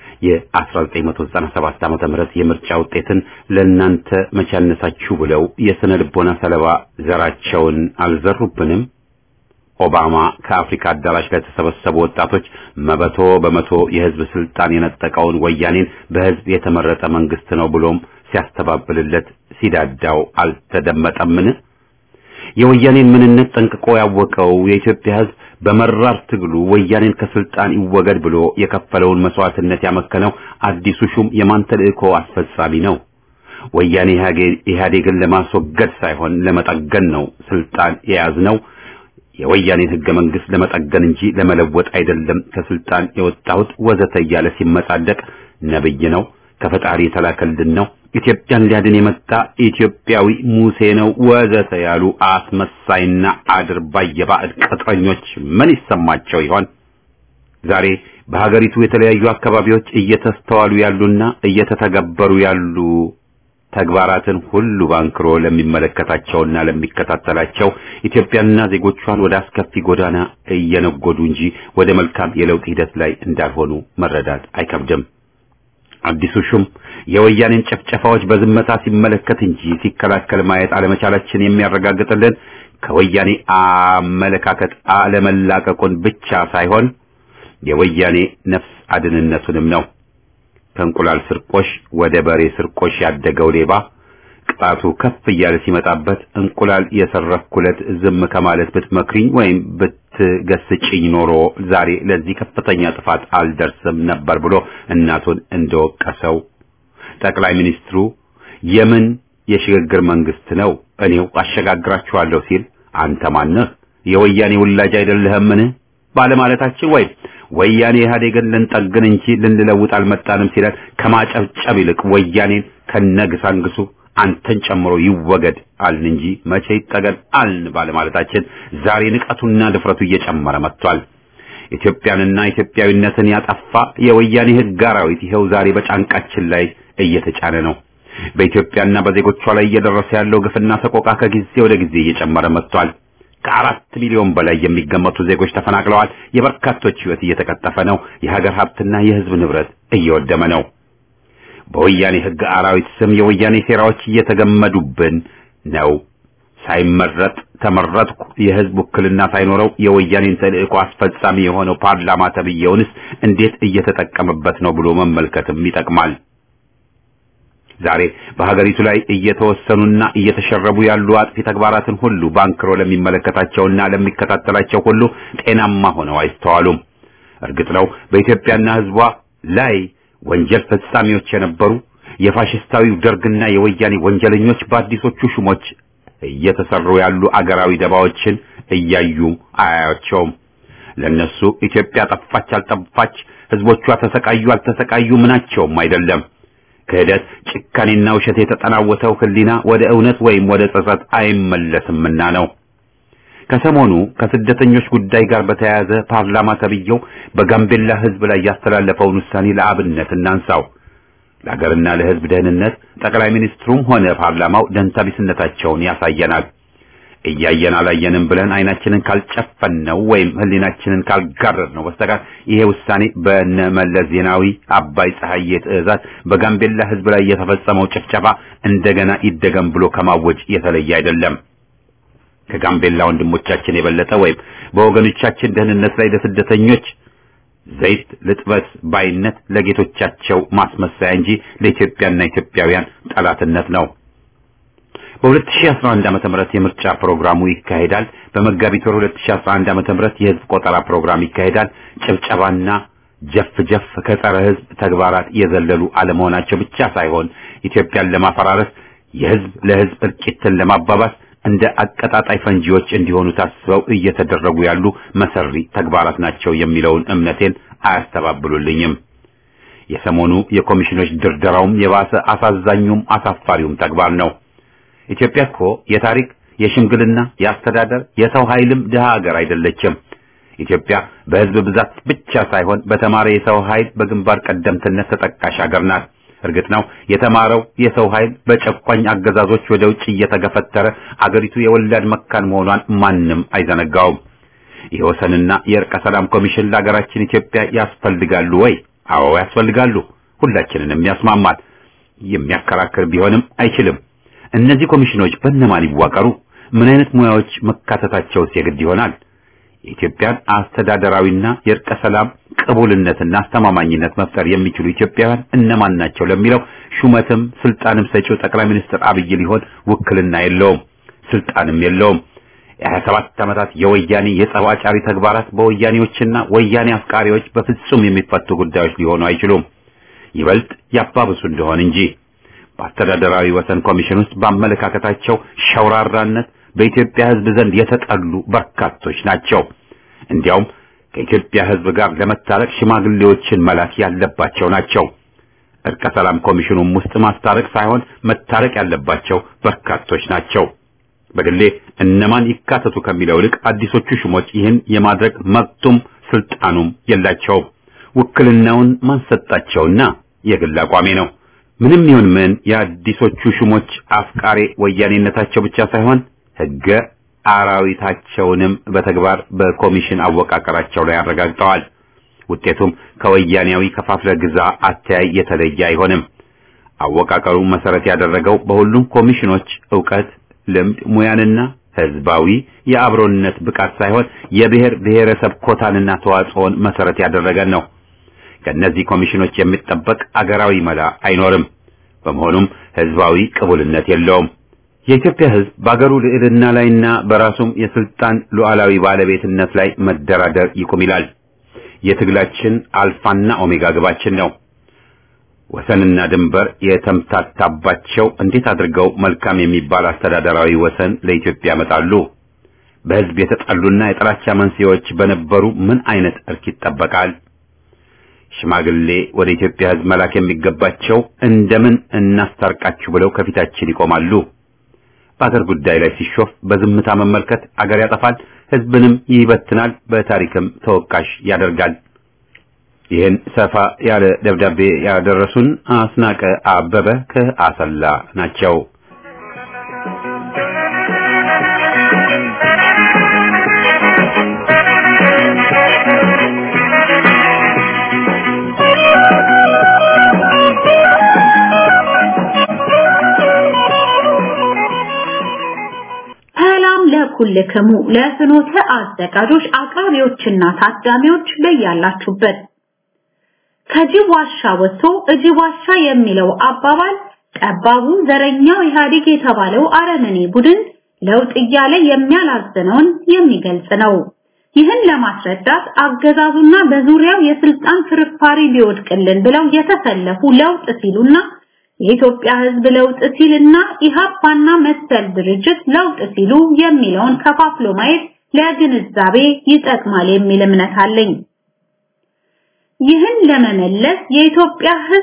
የ1997 ዓመተ ምህረት የምርጫ ውጤትን ለእናንተ መቻነሳችሁ ብለው የስነ ልቦና ሰለባ ዘራቸውን አልዘሩብንም። ኦባማ ከአፍሪካ አዳራሽ ላይ የተሰበሰቡ ወጣቶች መበቶ በመቶ የህዝብ ስልጣን የነጠቀውን ወያኔን በህዝብ የተመረጠ መንግስት ነው ብሎም ሲያስተባብልለት ሲዳዳው አልተደመጠምን? የወያኔን ምንነት ጠንቅቆ ያወቀው የኢትዮጵያ ህዝብ በመራር ትግሉ ወያኔን ከስልጣን ይወገድ ብሎ የከፈለውን መስዋዕትነት ያመከነው አዲሱ ሹም የማን ተልእኮ አስፈጻሚ ነው? ወያኔ ኢህአዴግን ለማስወገድ ሳይሆን ለመጠገን ነው ስልጣን የያዝነው። የወያኔን ህገ መንግስት ለመጠገን እንጂ ለመለወጥ አይደለም ከስልጣን የወጣሁት ወዘተ እያለ ሲመጻደቅ ነብይ ነው፣ ከፈጣሪ የተላከልን ነው፣ ኢትዮጵያን ሊያድን የመጣ ኢትዮጵያዊ ሙሴ ነው ወዘተ ያሉ አስመሳይና አድርባይ የባዕድ ቅጥረኞች ምን ይሰማቸው ይሆን? ዛሬ በሀገሪቱ የተለያዩ አካባቢዎች እየተስተዋሉ ያሉና እየተተገበሩ ያሉ ተግባራትን ሁሉ ባንክሮ ለሚመለከታቸውና ለሚከታተላቸው ኢትዮጵያንና ዜጎቿን ወደ አስከፊ ጎዳና እየነጎዱ እንጂ ወደ መልካም የለውጥ ሂደት ላይ እንዳልሆኑ መረዳት አይከብድም። አዲሱ ሹም የወያኔን ጭፍጨፋዎች በዝምታ ሲመለከት እንጂ ሲከላከል ማየት አለመቻላችን የሚያረጋግጥልን ከወያኔ አመለካከት አለመላቀቁን ብቻ ሳይሆን የወያኔ ነፍስ አድንነቱንም ነው። ከእንቁላል ስርቆሽ ወደ በሬ ስርቆሽ ያደገው ሌባ ቅጣቱ ከፍ እያለ ሲመጣበት እንቁላል የሰረኩለት ዝም ከማለት ብትመክሪኝ ወይም ብትገስጭኝ ኖሮ ዛሬ ለዚህ ከፍተኛ ጥፋት አልደርስም ነበር ብሎ እናቱን እንደወቀሰው ጠቅላይ ሚኒስትሩ የምን የሽግግር መንግስት ነው እኔው አሸጋግራችኋለሁ ሲል አንተ ማነህ የወያኔ ውላጅ አይደለህምን ባለማለታችን ወይም ወያኔ ኢህአዴግን ልንጠግን እንጂ ልንለውጥ አልመጣንም ሲለን ከማጨብጨብ ይልቅ ወያኔን ከነግሳንግሱ አንተን ጨምሮ ይወገድ አልን እንጂ መቼ ይጠገን አልን ባለማለታችን ዛሬ ንቀቱና ድፍረቱ እየጨመረ መጥቷል። ኢትዮጵያንና ኢትዮጵያዊነትን ያጠፋ የወያኔ ህግ አራዊት ይኸው ዛሬ በጫንቃችን ላይ እየተጫነ ነው። በኢትዮጵያና በዜጎቿ ላይ እየደረሰ ያለው ግፍና ሰቆቃ ከጊዜ ወደ ጊዜ እየጨመረ መጥቷል። ከአራት ሚሊዮን በላይ የሚገመቱ ዜጎች ተፈናቅለዋል። የበርካቶች ሕይወት እየተቀጠፈ ነው። የሀገር ሀብትና የሕዝብ ንብረት እየወደመ ነው። በወያኔ ሕግ አራዊት ስም የወያኔ ሴራዎች እየተገመዱብን ነው። ሳይመረጥ ተመረጥኩ የሕዝብ ውክልና ሳይኖረው የወያኔን ተልእኮ አስፈጻሚ የሆነው ፓርላማ ተብዬውንስ እንዴት እየተጠቀመበት ነው ብሎ መመልከትም ይጠቅማል። ዛሬ በሀገሪቱ ላይ እየተወሰኑና እየተሸረቡ ያሉ አጥፊ ተግባራትን ሁሉ ባንክሮ ለሚመለከታቸውና ለሚከታተላቸው ሁሉ ጤናማ ሆነው አይስተዋሉም። እርግጥ ነው በኢትዮጵያና ሕዝቧ ላይ ወንጀል ፈጻሚዎች የነበሩ የፋሽስታዊው ደርግና የወያኔ ወንጀለኞች በአዲሶቹ ሹሞች እየተሰሩ ያሉ አገራዊ ደባዎችን እያዩ አያያቸውም። ለነሱ ኢትዮጵያ ጠፋች አልጠፋች፣ ሕዝቦቿ ተሰቃዩ አልተሰቃዩ ምናቸውም አይደለም። ክህደት፣ ጭካኔና ውሸት የተጠናወተው ሕሊና ወደ እውነት ወይም ወደ ጸጸት አይመለስምና ነው። ከሰሞኑ ከስደተኞች ጉዳይ ጋር በተያያዘ ፓርላማ ተብዬው በጋምቤላ ሕዝብ ላይ ያስተላለፈውን ውሳኔ ለአብነት እናንሳው። ለሀገርና ለሕዝብ ደህንነት ጠቅላይ ሚኒስትሩም ሆነ ፓርላማው ደንታቢስነታቸውን ያሳየናል። እያየን አላየንም ብለን አይናችንን ካልጨፈነው ወይም ሕሊናችንን ካልጋረድ ነው በስተቀር ይሄ ውሳኔ በነመለስ ዜናዊ አባይ ፀሐዬ ትዕዛዝ በጋምቤላ ሕዝብ ላይ የተፈጸመው ጭፍጨፋ እንደገና ይደገም ብሎ ከማወጅ የተለየ አይደለም። ከጋምቤላ ወንድሞቻችን የበለጠ ወይም በወገኖቻችን ደህንነት ላይ ለስደተኞች ዘይት ልጥበት ባይነት ለጌቶቻቸው ማስመሰያ እንጂ ለኢትዮጵያና ኢትዮጵያውያን ጠላትነት ነው። በ2011 ዓመተ ምህረት የምርጫ ፕሮግራሙ ይካሄዳል። በመጋቢት ወር 2011 ዓመተ ምህረት የህዝብ ቆጠራ ፕሮግራም ይካሄዳል። ጭብጨባና ጀፍ ጀፍ ከጸረ ህዝብ ተግባራት የዘለሉ አለመሆናቸው ብቻ ሳይሆን ኢትዮጵያን ለማፈራረስ የህዝብ ለህዝብ እልቂትን ለማባባስ እንደ አቀጣጣይ ፈንጂዎች እንዲሆኑ ታስበው እየተደረጉ ያሉ መሰሪ ተግባራት ናቸው የሚለውን እምነቴን አያስተባብሉልኝም። የሰሞኑ የኮሚሽኖች ድርደራውም የባሰ አሳዛኙም አሳፋሪውም ተግባር ነው። ኢትዮጵያ እኮ የታሪክ የሽምግልና የአስተዳደር የሰው ኃይልም ድሃ ሀገር አይደለችም። ኢትዮጵያ በህዝብ ብዛት ብቻ ሳይሆን በተማረ የሰው ኃይል በግንባር ቀደምትነት ተጠቃሽ ሀገር ናት። እርግጥ ነው የተማረው የሰው ኃይል በጨቋኝ አገዛዞች ወደ ውጭ እየተገፈተረ አገሪቱ የወላድ መካን መሆኗን ማንም አይዘነጋውም። የወሰንና የእርቀ ሰላም ኮሚሽን ለሀገራችን ኢትዮጵያ ያስፈልጋሉ ወይ? አዎ ያስፈልጋሉ። ሁላችንንም ያስማማል። የሚያከራክር ቢሆንም አይችልም። እነዚህ ኮሚሽኖች በእነማን ይዋቀሩ? ምን አይነት ሙያዎች መካተታቸውስ የግድ ይሆናል? የኢትዮጵያን አስተዳደራዊና የእርቀ ሰላም ቅቡልነትና አስተማማኝነት መፍጠር የሚችሉ ኢትዮጵያውያን እነማን ናቸው ለሚለው ሹመትም ስልጣንም ሰጪው ጠቅላይ ሚኒስትር አብይ ሊሆን ውክልና የለውም፣ ስልጣንም የለውም። የሀያ ሰባት ዓመታት የወያኔ የጸብ አጫሪ ተግባራት በወያኔዎችና ወያኔ አፍቃሪዎች በፍጹም የሚፈቱ ጉዳዮች ሊሆኑ አይችሉም። ይበልጥ ያባብሱ እንደሆን እንጂ በአስተዳደራዊ ወሰን ኮሚሽን ውስጥ በአመለካከታቸው ሸውራራነት በኢትዮጵያ ሕዝብ ዘንድ የተጠሉ በርካቶች ናቸው። እንዲያውም ከኢትዮጵያ ሕዝብ ጋር ለመታረቅ ሽማግሌዎችን መላክ ያለባቸው ናቸው። እርቀ ሰላም ኮሚሽኑም ውስጥ ማስታረቅ ሳይሆን መታረቅ ያለባቸው በርካቶች ናቸው። በግሌ እነማን ይካተቱ ከሚለው ይልቅ አዲሶቹ ሹሞች ይህን የማድረግ መብቱም ስልጣኑም የላቸውም። ውክልናውን ማን ሰጣቸውና የግል አቋሜ ነው። ምንም ይሁን ምን የአዲሶቹ ሹሞች አፍቃሬ ወያኔነታቸው ብቻ ሳይሆን ሕገ አራዊታቸውንም በተግባር በኮሚሽን አወቃቀራቸው ላይ አረጋግጠዋል። ውጤቱም ከወያኔያዊ ከፋፍለ ግዛ አተያይ የተለየ አይሆንም። አወቃቀሩ መሰረት ያደረገው በሁሉም ኮሚሽኖች ዕውቀት፣ ልምድ፣ ሙያንና ህዝባዊ የአብሮነት ብቃት ሳይሆን የብሔር ብሔረሰብ ኮታንና ተዋጽኦን መሰረት ያደረገ ነው። ከእነዚህ ኮሚሽኖች የሚጠበቅ አገራዊ መላ አይኖርም። በመሆኑም ህዝባዊ ቅቡልነት የለውም። የኢትዮጵያ ህዝብ በአገሩ ልዕልና ላይና በራሱም የስልጣን ሉዓላዊ ባለቤትነት ላይ መደራደር ይቁም ይላል። የትግላችን አልፋና ኦሜጋ ግባችን ነው። ወሰንና ድንበር የተምታታባቸው እንዴት አድርገው መልካም የሚባል አስተዳደራዊ ወሰን ለኢትዮጵያ ያመጣሉ? በህዝብ የተጠሉና የጥላቻ መንስኤዎች በነበሩ ምን አይነት እርክ ይጠበቃል? ሽማግሌ ወደ ኢትዮጵያ ህዝብ መላክ የሚገባቸው እንደምን እናስታርቃችሁ ብለው ከፊታችን ይቆማሉ። በአገር ጉዳይ ላይ ሲሾፍ በዝምታ መመልከት አገር ያጠፋል፣ ህዝብንም ይበትናል፣ በታሪክም ተወቃሽ ያደርጋል። ይህን ሰፋ ያለ ደብዳቤ ያደረሱን አስናቀ አበበ ከአሰላ ናቸው። ኩልክሙ ለፍኖተ አዘጋጆች አቅራቢዎችና ታዳሚዎች በያላችሁበት ከጅብ ዋሻ ወጥቶ እጅብ ዋሻ የሚለው አባባል ጠባቡ ዘረኛው ኢህአዴግ የተባለው አረመኔ ቡድን ለውጥ እያለ የሚያላዝነውን የሚገልጽ ነው። ይህን ለማስረዳት አገዛዙና በዙሪያው የስልጣን ፍርፋሪ ቢወድቅልን ብለው የተሰለፉ ለውጥ ሲሉና የኢትዮጵያ ሕዝብ ለውጥ ሲልና ኢሃፓና መሰል ድርጅት ለውጥ ሲሉ የሚለውን ከፋፍሎ ማየት ለግንዛቤ ይጠቅማል የሚል እምነት አለኝ። ይህን ለመመለስ የኢትዮጵያ ሕዝብ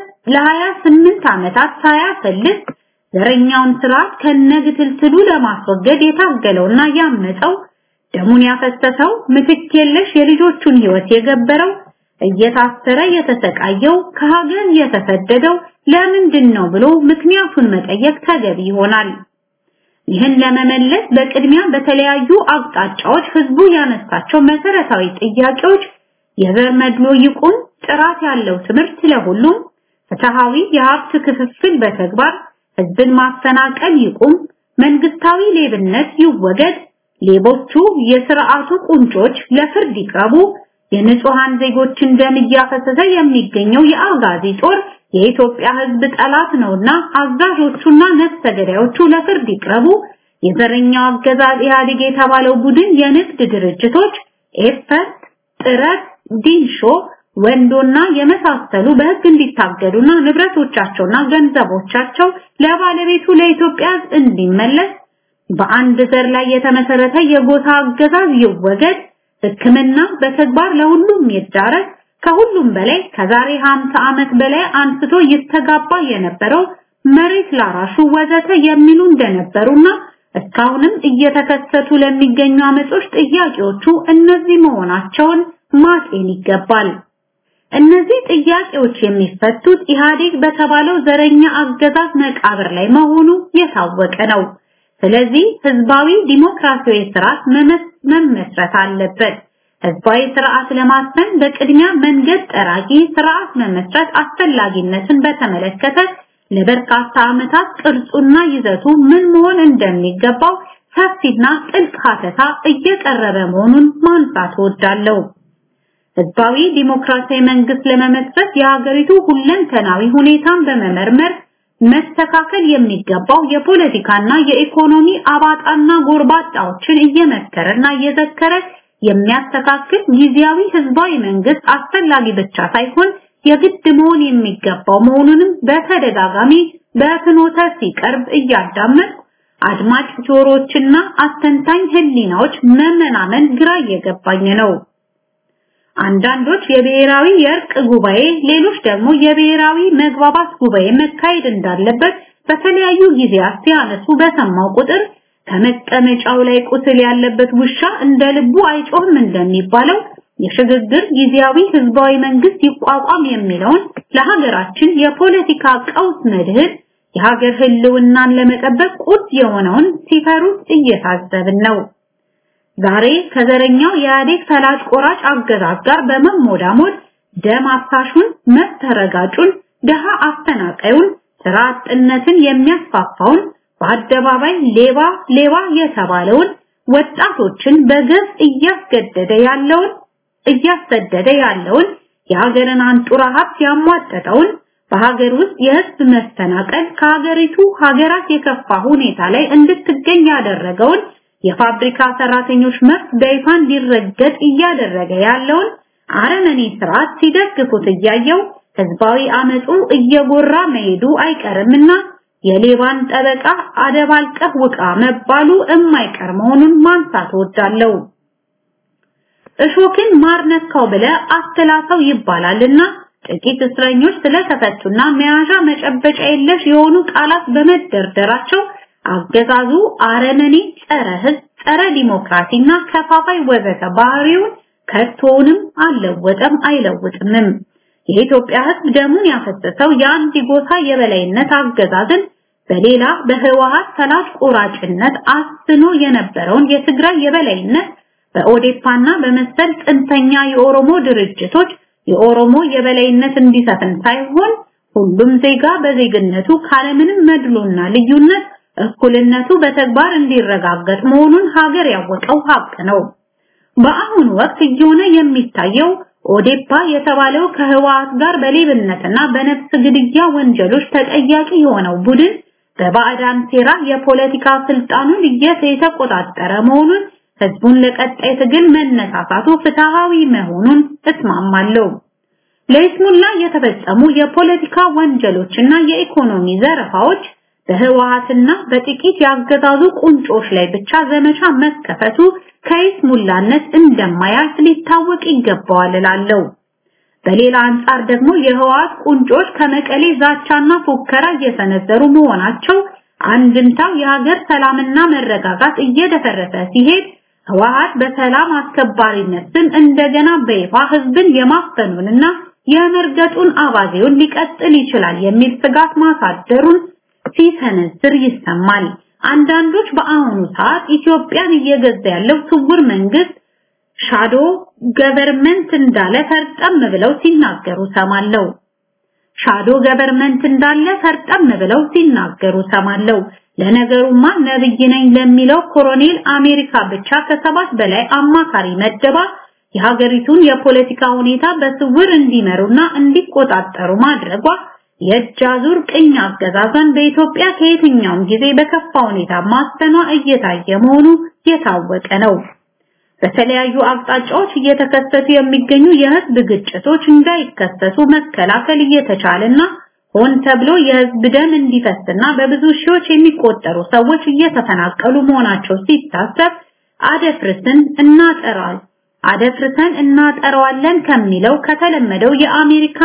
ለ28 ዓመታት ሳያሰልስ ዘረኛውን ስርዓት ከነግትልትሉ ለማስወገድ የታገለውና ያመፀው ደሙን ያፈሰሰው ምትክ የለሽ የልጆቹን ህይወት የገበረው እየታሰረ የተሰቃየው ከሀገር የተሰደደው ለምንድን ነው ብሎ ምክንያቱን መጠየቅ ተገቢ ይሆናል። ይህን ለመመለስ በቅድሚያ በተለያዩ አቅጣጫዎች ህዝቡ ያነሳቸው መሰረታዊ ጥያቄዎች የዘር መድሎ ይቁም፣ ጥራት ያለው ትምህርት ለሁሉም፣ ፍትሃዊ የሀብት ክፍፍል በተግባር ህዝብን ማፈናቀል ይቁም፣ መንግስታዊ ሌብነት ይወገድ፣ ሌቦቹ የስርዓቱ ቁንጮች ለፍርድ ይቅረቡ፣ የንጹሃን ዜጎችን ደም እያፈሰሰ የሚገኘው የአጋዚ ጦር የኢትዮጵያ ህዝብ ጠላት ነውና አዛዦቹና ነፍሰ ገዳዮቹ ለፍርድ ይቅረቡ፣ የዘረኛው አገዛዝ ኢህአዴግ የተባለው ቡድን የንግድ ድርጅቶች ኤፈርት፣ ጥረት፣ ዲንሾ ወንዶና የመሳሰሉ በህግ እንዲታገዱና ንብረቶቻቸውና ገንዘቦቻቸው ለባለቤቱ ለኢትዮጵያ እንዲመለስ በአንድ ዘር ላይ የተመሰረተ የጎሳ አገዛዝ ይወገድ፣ ሕክምና በተግባር ለሁሉም ይዳረስ፣ ከሁሉም በላይ ከዛሬ 50 ዓመት በላይ አንስቶ ይስተጋባ የነበረው መሬት ላራሹ ወዘተ የሚሉ እንደነበሩና እስካሁንም እየተከሰቱ ለሚገኙ አመጾች ጥያቄዎቹ እነዚህ መሆናቸውን ማጤን ይገባል። እነዚህ ጥያቄዎች የሚፈቱት ኢህአዴግ በተባለው ዘረኛ አገዛዝ መቃብር ላይ መሆኑ የታወቀ ነው። ስለዚህ ህዝባዊ ዲሞክራሲያዊ ስርዓት መመስረት አለበት። ህዝባዊ ስርዓት ለማስፈን በቅድሚያ መንገድ ጠራጊ ስርዓት መመስረት አስፈላጊነትን በተመለከተ ለበርካታ ዓመታት ቅርጹና ይዘቱ ምን መሆን እንደሚገባው ሰፊና ጥልቅ ሀተታ እየቀረበ መሆኑን ማንሳት እወዳለሁ። ህዝባዊ ዲሞክራሲያዊ መንግስት ለመመስረት የሀገሪቱ ሁለንተናዊ ሁኔታን በመመርመር መስተካከል የሚገባው የፖለቲካና የኢኮኖሚ አባጣና ጎርባጣዎችን እየመከረና እየዘከረ የሚያስተካክል ጊዜያዊ ህዝባዊ መንግስት አስፈላጊ ብቻ ሳይሆን የግድ መሆን የሚገባው መሆኑንም በተደጋጋሚ በፍኖተ ሲቀርብ እያዳመጥ አድማጭ ጆሮዎችና አስተንታኝ ህሊናዎች መመናመን ግራ እየገባኝ ነው። አንዳንዶች የብሔራዊ የእርቅ ጉባኤ፣ ሌሎች ደግሞ የብሔራዊ መግባባት ጉባኤ መካሄድ እንዳለበት በተለያዩ ጊዜያት ሲያነሱ በሰማው ቁጥር ከመቀመጫው ላይ ቁስል ያለበት ውሻ እንደ ልቡ አይጮህም እንደሚባለው የሽግግር ጊዜያዊ ህዝባዊ መንግስት ይቋቋም የሚለውን ለሀገራችን የፖለቲካ ቀውስ መድህን የሀገር ህልውናን ለመጠበቅ ቁድ የሆነውን ሲፈሩት እየታዘብን ነው። ዛሬ ከዘረኛው የኢህአዴግ ፈላጭ ቆራጭ አገዛዝ ጋር በመሞዳሞድ ደም አፍሳሹን፣ መብት ረጋጩን፣ ድሃ አፈናቃዩን፣ ስራ አጥነትን የሚያስፋፋውን በአደባባይ ሌባ ሌባ የተባለውን ወጣቶችን በገፍ እያስገደደ ያለውን እያሰደደ ያለውን የሀገርን አንጡራ ሀብት ያሟጠጠውን በሀገር ውስጥ የህዝብ መፈናቀል ከሀገሪቱ ሀገራት የከፋ ሁኔታ ላይ እንድትገኝ ያደረገውን የፋብሪካ ሰራተኞች መብት በይፋ እንዲረገጥ እያደረገ ያለውን አረመኔ ስርዓት ሲደግፉት እያየው ህዝባዊ አመፁ እየጎራ መሄዱ አይቀርምና የሌባን ጠበቃ አደባልቀህ ውቃ መባሉ የማይቀር መሆኑን ማንሳት እወዳለሁ። እሾክን ማር ነካው ብለ አስተላሰው ይባላልና ጥቂት እስረኞች ስለተፈቱና መያዣ መጨበጫ የለሽ የሆኑ ቃላት በመደርደራቸው አገዛዙ አረመኔ፣ ጸረ ህዝብ፣ ጸረ ዲሞክራሲና ከፋፋይ ወዘተ ባህሪውን ከቶውንም አልለወጠም አይለውጥምም። የኢትዮጵያ ህዝብ ደሙን ያፈሰሰው የአንድ ጎሳ የበላይነት አገዛዝን በሌላ በህወሓት ፈላጭ ቆራጭነት አስኖ የነበረውን የትግራይ የበላይነት በኦዴፓና በመሰል ጥንተኛ የኦሮሞ ድርጅቶች የኦሮሞ የበላይነት እንዲሰፍን ሳይሆን ሁሉም ዜጋ በዜግነቱ ካለምንም መድሎና ልዩነት እኩልነቱ በተግባር እንዲረጋገጥ መሆኑን ሀገር ያወቀው ሀቅ ነው። በአሁኑ ወቅት እየሆነ የሚታየው ኦዴፓ የተባለው ከህወሓት ጋር በሌብነትና በነፍስ ግድያ ወንጀሎች ተጠያቂ የሆነው ቡድን በባዕዳን ሴራ የፖለቲካ ስልጣኑን እየተቆጣጠረ መሆኑን ህዝቡን ለቀጣይ ትግል መነሳሳቱ ፍትሃዊ መሆኑን እስማማለሁ። ለይስሙላ የተፈጸሙ የፖለቲካ ወንጀሎችና የኢኮኖሚ ዘረፋዎች በህወሓትና በጥቂት ያገዛዙ ቁንጮች ላይ ብቻ ዘመቻ መከፈቱ ከይስሙላነት እንደማያልፍ ሊታወቅ ይገባዋል እላለሁ። በሌላ አንጻር ደግሞ የህወሓት ቁንጮች ከመቀሌ ዛቻና ፉከራ እየሰነዘሩ መሆናቸው አንድምታው የሀገር ሰላምና መረጋጋት እየደፈረሰ ሲሄድ ህወሓት በሰላም አስከባሪነት ስም እንደገና በይፋ ህዝብን የማፈኑንና የመርገጡን አባዜውን ሊቀጥል ይችላል የሚል ስጋት ማሳደሩን ሲሰነዝር ይሰማል። አንዳንዶች በአሁኑ ሰዓት ኢትዮጵያን እየገዛ ያለው ስውር መንግስት ሻዶ ገቨርመንት እንዳለ ፈርጠም ብለው ሲናገሩ ሰማለው። ሻዶ ገቨርመንት እንዳለ ፈርጠም ብለው ሲናገሩ ሰማለው። ለነገሩማ ነብይ ነኝ ለሚለው ኮሎኔል አሜሪካ ብቻ ከሰባት በላይ አማካሪ መደባ የሀገሪቱን የፖለቲካ ሁኔታ በስውር እንዲመሩና እንዲቆጣጠሩ ማድረጓ የእጅ አዙር ቅኝ አገዛዟን በኢትዮጵያ ከየትኛውም ጊዜ በከፋ ሁኔታ ማስተኗ እየታየ መሆኑ የታወቀ ነው። በተለያዩ አቅጣጫዎች እየተከሰቱ የሚገኙ የህዝብ ግጭቶች እንዳይከሰቱ መከላከል እየተቻለና ሆን ተብሎ የህዝብ ደም እንዲፈስና በብዙ ሺዎች የሚቆጠሩ ሰዎች እየተፈናቀሉ መሆናቸው ሲታሰብ አደፍርስን እናጠራል አደፍርሰን እናጠራዋለን ከሚለው ከተለመደው የአሜሪካ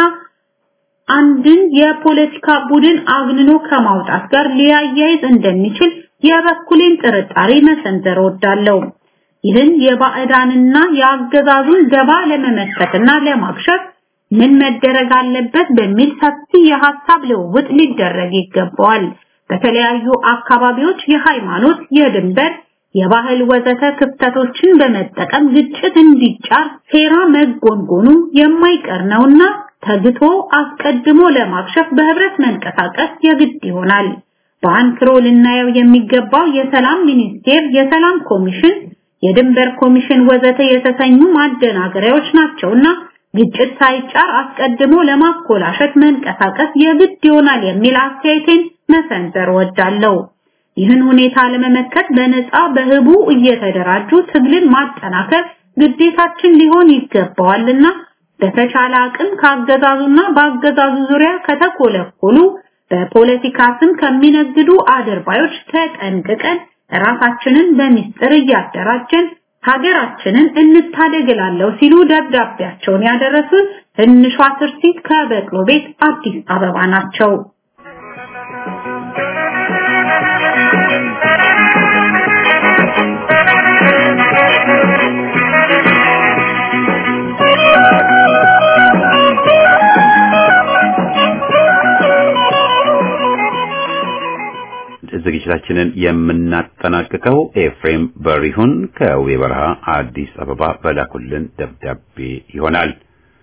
አንድን የፖለቲካ ቡድን አግንኖ ከማውጣት ጋር ሊያያይዝ እንደሚችል የበኩሌን ጥርጣሬ መሰንዘር ወዳለው ይህን የባዕዳንና የአገዛዙን ገባ ለመመከትና ለማክሸፍ ምን መደረግ አለበት በሚል ሰፊ የሐሳብ ልውውጥ ሊደረግ ይገባዋል። በተለያዩ አካባቢዎች የሃይማኖት፣ የድንበር፣ የባህል ወዘተ ክፍተቶችን በመጠቀም ግጭት እንዲጫር ሴራ መጎንጎኑ የማይቀር ነውና ተግቶ አስቀድሞ ለማክሸፍ በህብረት መንቀሳቀስ የግድ ይሆናል። በአንክሮ ልናየው የሚገባው የሰላም ሚኒስቴር፣ የሰላም ኮሚሽን፣ የድንበር ኮሚሽን ወዘተ የተሰኙ ማደናገሪያዎች ናቸውና ግጭት ሳይጫር አስቀድሞ ለማኮላሸት መንቀሳቀስ የግድ ይሆናል የሚል አስተያየቴን መሰንዘር ወዳለው። ይህን ሁኔታ ለመመከት በነፃ በህቡ እየተደራጁ ትግልን ማጠናከር ግዴታችን ሊሆን ይገባዋልና በተቻለ አቅም ካገዛዙና በአገዛዙ ዙሪያ ከተኮለኮሉ በፖለቲካ ስም ከሚነግዱ አድርባዮች ተጠንቅቀን ራሳችንን በሚስጥር እያደራጀን ሀገራችንን እንታደግላለሁ ሲሉ ደብዳቤያቸውን ያደረሱን ትንሿ ትርሲት ከበቅሎ ቤት አዲስ አበባ ናቸው። ዝግጅታችንን የምናጠናቅቀው ኤፍሬም በሪሁን ከዌ በረሃ አዲስ አበባ በላኩልን ደብዳቤ ይሆናል።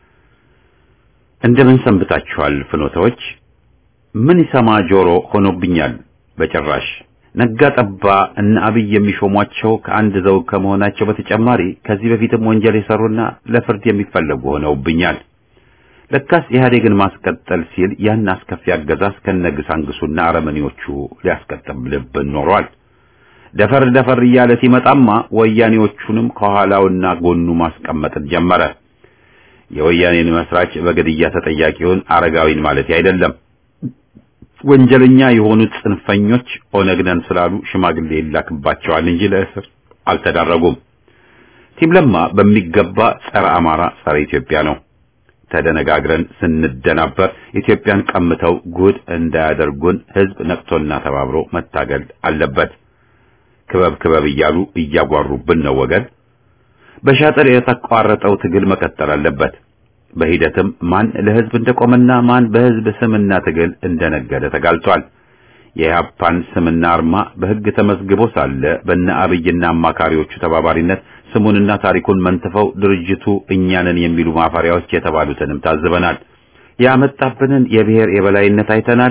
እንደምን ሰንብታችኋል ፍኖተዎች? ምን ይሰማ ጆሮ ሆኖብኛል በጭራሽ። ነጋ ጠባ እነ አብይ የሚሾሟቸው ከአንድ ዘውግ ከመሆናቸው በተጨማሪ ከዚህ በፊትም ወንጀል የሰሩና ለፍርድ የሚፈለጉ ሆነውብኛል። ለካስ ኢህአዴግን ማስቀጠል ሲል ያን አስከፊ አገዛዝ ከነግሳንግሱና አረመኔዎቹ ሊያስቀጥልብን ኖሯል። ደፈር ደፈር እያለ ሲመጣማ ወያኔዎቹንም ከኋላውና ጎኑ ማስቀመጥን ጀመረ። የወያኔን መስራች በግድያ ተጠያቂውን አረጋዊን ማለት አይደለም። ወንጀለኛ የሆኑት ጽንፈኞች ኦነግ ነን ስላሉ ሽማግሌ ይላክባቸዋል እንጂ ለእስር አልተዳረጉም። ቲም ለማ በሚገባ ጸረ አማራ፣ ጸረ ኢትዮጵያ ነው። ተደነጋግረን ስንደናበር ኢትዮጵያን ቀምተው ጉድ እንዳያደርጉን ህዝብ ነቅቶና ተባብሮ መታገል አለበት። ክበብ ክበብ እያሉ እያጓሩብን ነው ወገን። በሻጥር የተቋረጠው ትግል መቀጠል አለበት። በሂደትም ማን ለህዝብ እንደቆመና ማን በህዝብ ስምና ትግል እንደነገደ ተጋልጧል። የኢህአፓን ስምና አርማ በህግ ተመዝግቦ ሳለ በነ አብይና አማካሪዎቹ ተባባሪነት ስሙንና ታሪኩን መንትፈው ድርጅቱ እኛንን የሚሉ ማፈሪያዎች የተባሉትንም ታዝበናል። ያመጣብንን የብሔር የበላይነት አይተናል።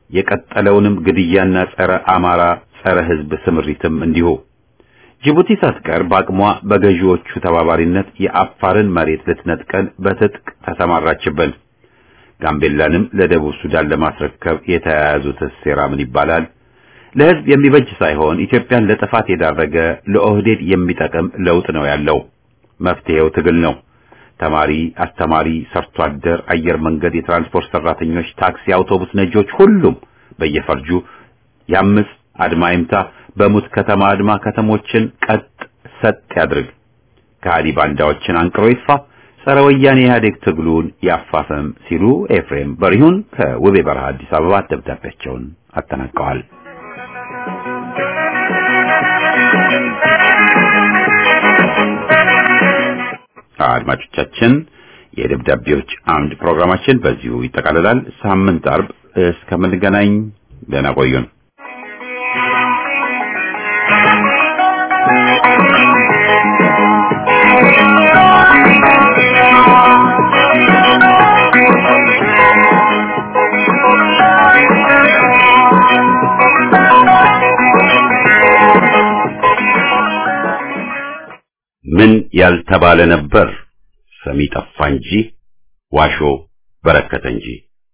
የቀጠለውንም ግድያና ጸረ አማራ ጸረ ሕዝብ ስምሪትም እንዲሁ። ጅቡቲ ሳትቀር በአቅሟ በገዢዎቹ ተባባሪነት የአፋርን መሬት ልትነጥቀን በትጥቅ ተሰማራችብን። ጋምቤላንም ለደቡብ ሱዳን ለማስረከብ የተያያዙት ሴራ ምን ይባላል? ለሕዝብ የሚበጅ ሳይሆን ኢትዮጵያን ለጥፋት የዳረገ ለኦህዴድ የሚጠቅም ለውጥ ነው ያለው። መፍትሄው ትግል ነው። ተማሪ፣ አስተማሪ፣ ሰርቶ አደር፣ አየር መንገድ፣ የትራንስፖርት ሰራተኞች፣ ታክሲ፣ አውቶቡስ ነጂዎች ሁሉም በየፈርጁ ያምፅ፣ አድማ ይምታ፣ በሙት ከተማ አድማ ከተሞችን ቀጥ ሰጥ ያድርግ፣ ከሃዲ ባንዳዎችን አንቅሮ ይጥፋ፣ ጸረ ወያኔ ኢህአዴግ ትግሉን ያፋፈም ሲሉ ኤፍሬም በሪሁን ከውቤ በረሃ አዲስ አበባ ደብዳቤያቸውን አጠናቀዋል። አድማጮቻችን የደብዳቤዎች አምድ ፕሮግራማችን በዚሁ ይጠቃልላል። ሳምንት አርብ እስከምንገናኝ ደህና ቆዩን። ምን ያልተባለ ነበር ሰሚ ጠፋ እንጂ ዋሾ በረከተ እንጂ።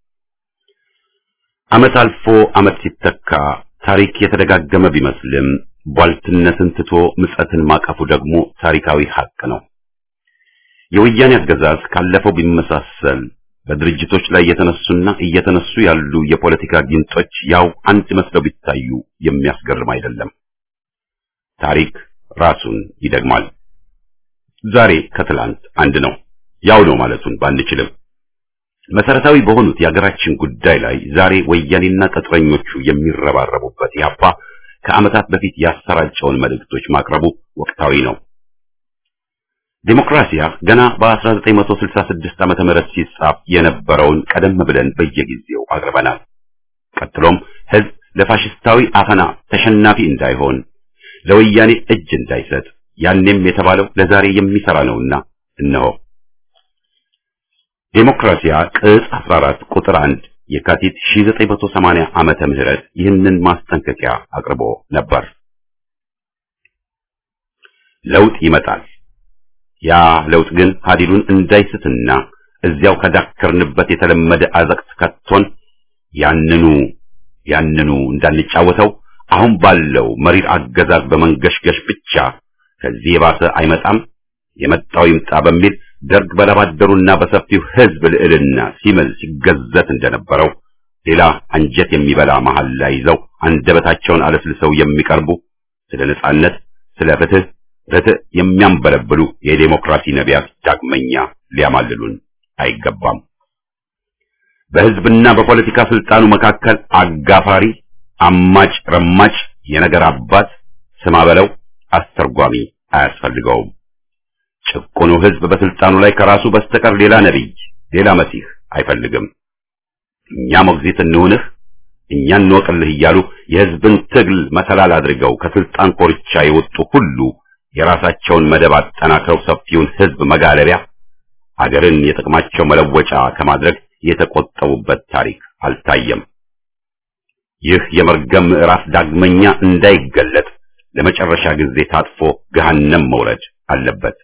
ዓመት አልፎ ዓመት ሲተካ ታሪክ የተደጋገመ ቢመስልም ቧልትነትን ትቶ ምጸትን ማቀፉ ደግሞ ታሪካዊ ሀቅ ነው። የወያኔ አገዛዝ ካለፈው ቢመሳሰል በድርጅቶች ላይ የተነሱና እየተነሱ ያሉ የፖለቲካ ጊንጦች ያው አንድ መስለው ቢታዩ የሚያስገርም አይደለም። ታሪክ ራሱን ይደግማል። ዛሬ ከትላንት አንድ ነው። ያው ነው ማለቱን ባንችልም መሰረታዊ በሆኑት የሀገራችን ጉዳይ ላይ ዛሬ ወያኔና ቅጥረኞቹ የሚረባረቡበት ያፓ ከዓመታት በፊት ያሰራጨውን መልእክቶች ማቅረቡ ወቅታዊ ነው። ዴሞክራሲያ ገና በ1966 ዓመተ ምህረት ሲጻፍ የነበረውን ቀደም ብለን በየጊዜው አቅርበናል። ቀጥሎም ህዝብ ለፋሽስታዊ አፈና ተሸናፊ እንዳይሆን ለወያኔ እጅ እንዳይሰጥ ያኔም የተባለው ለዛሬ የሚሰራ ነውና እነሆ ዴሞክራሲያ ቅጽ 14 ቁጥር 1 የካቲት 1980 ዓመተ ምህረት ይህንን ማስጠንቀቂያ አቅርቦ ነበር። ለውጥ ይመጣል። ያ ለውጥ ግን ሀዲሉን እንዳይስትና እዚያው ከዳከርንበት የተለመደ አዘቅት ከቶን ያንኑ ያንኑ እንዳንጫወተው አሁን ባለው መሪር አገዛዝ በመንገሽገሽ ብቻ ከዚህ የባሰ አይመጣም፣ የመጣው ይምጣ በሚል ደርግ በላባደሩና በሰፊው ህዝብ ልዕልና ሲምል ሲገዘት እንደነበረው ሌላ አንጀት የሚበላ መሐላ ይዘው አንደበታቸውን አለስልሰው የሚቀርቡ ስለ ነጻነት፣ ስለ ፍትህ፣ ርትዕ የሚያንበለብሉ የዴሞክራሲ ነቢያት ዳግመኛ ሊያማልሉን አይገባም። በህዝብና በፖለቲካ ስልጣኑ መካከል አጋፋሪ፣ አማጭ፣ ረማጭ፣ የነገር አባት ስማ በለው አስተርጓሚ አያስፈልገውም። ጭቁኑ ህዝብ በስልጣኑ ላይ ከራሱ በስተቀር ሌላ ነቢይ፣ ሌላ መሲህ አይፈልግም። እኛ ሞግዚት እንሁንህ፣ እኛ እንወቅልህ እያሉ የህዝብን ትግል መሰላል አድርገው ከስልጣን ኮርቻ የወጡ ሁሉ የራሳቸውን መደብ አጠናክረው ሰፊውን ህዝብ መጋለቢያ አገርን የጥቅማቸው መለወጫ ከማድረግ የተቆጠቡበት ታሪክ አልታየም። ይህ የመርገም ምዕራፍ ዳግመኛ እንዳይገለጥ ለመጨረሻ ጊዜ ታጥፎ ገሃነም መውረድ አለበት።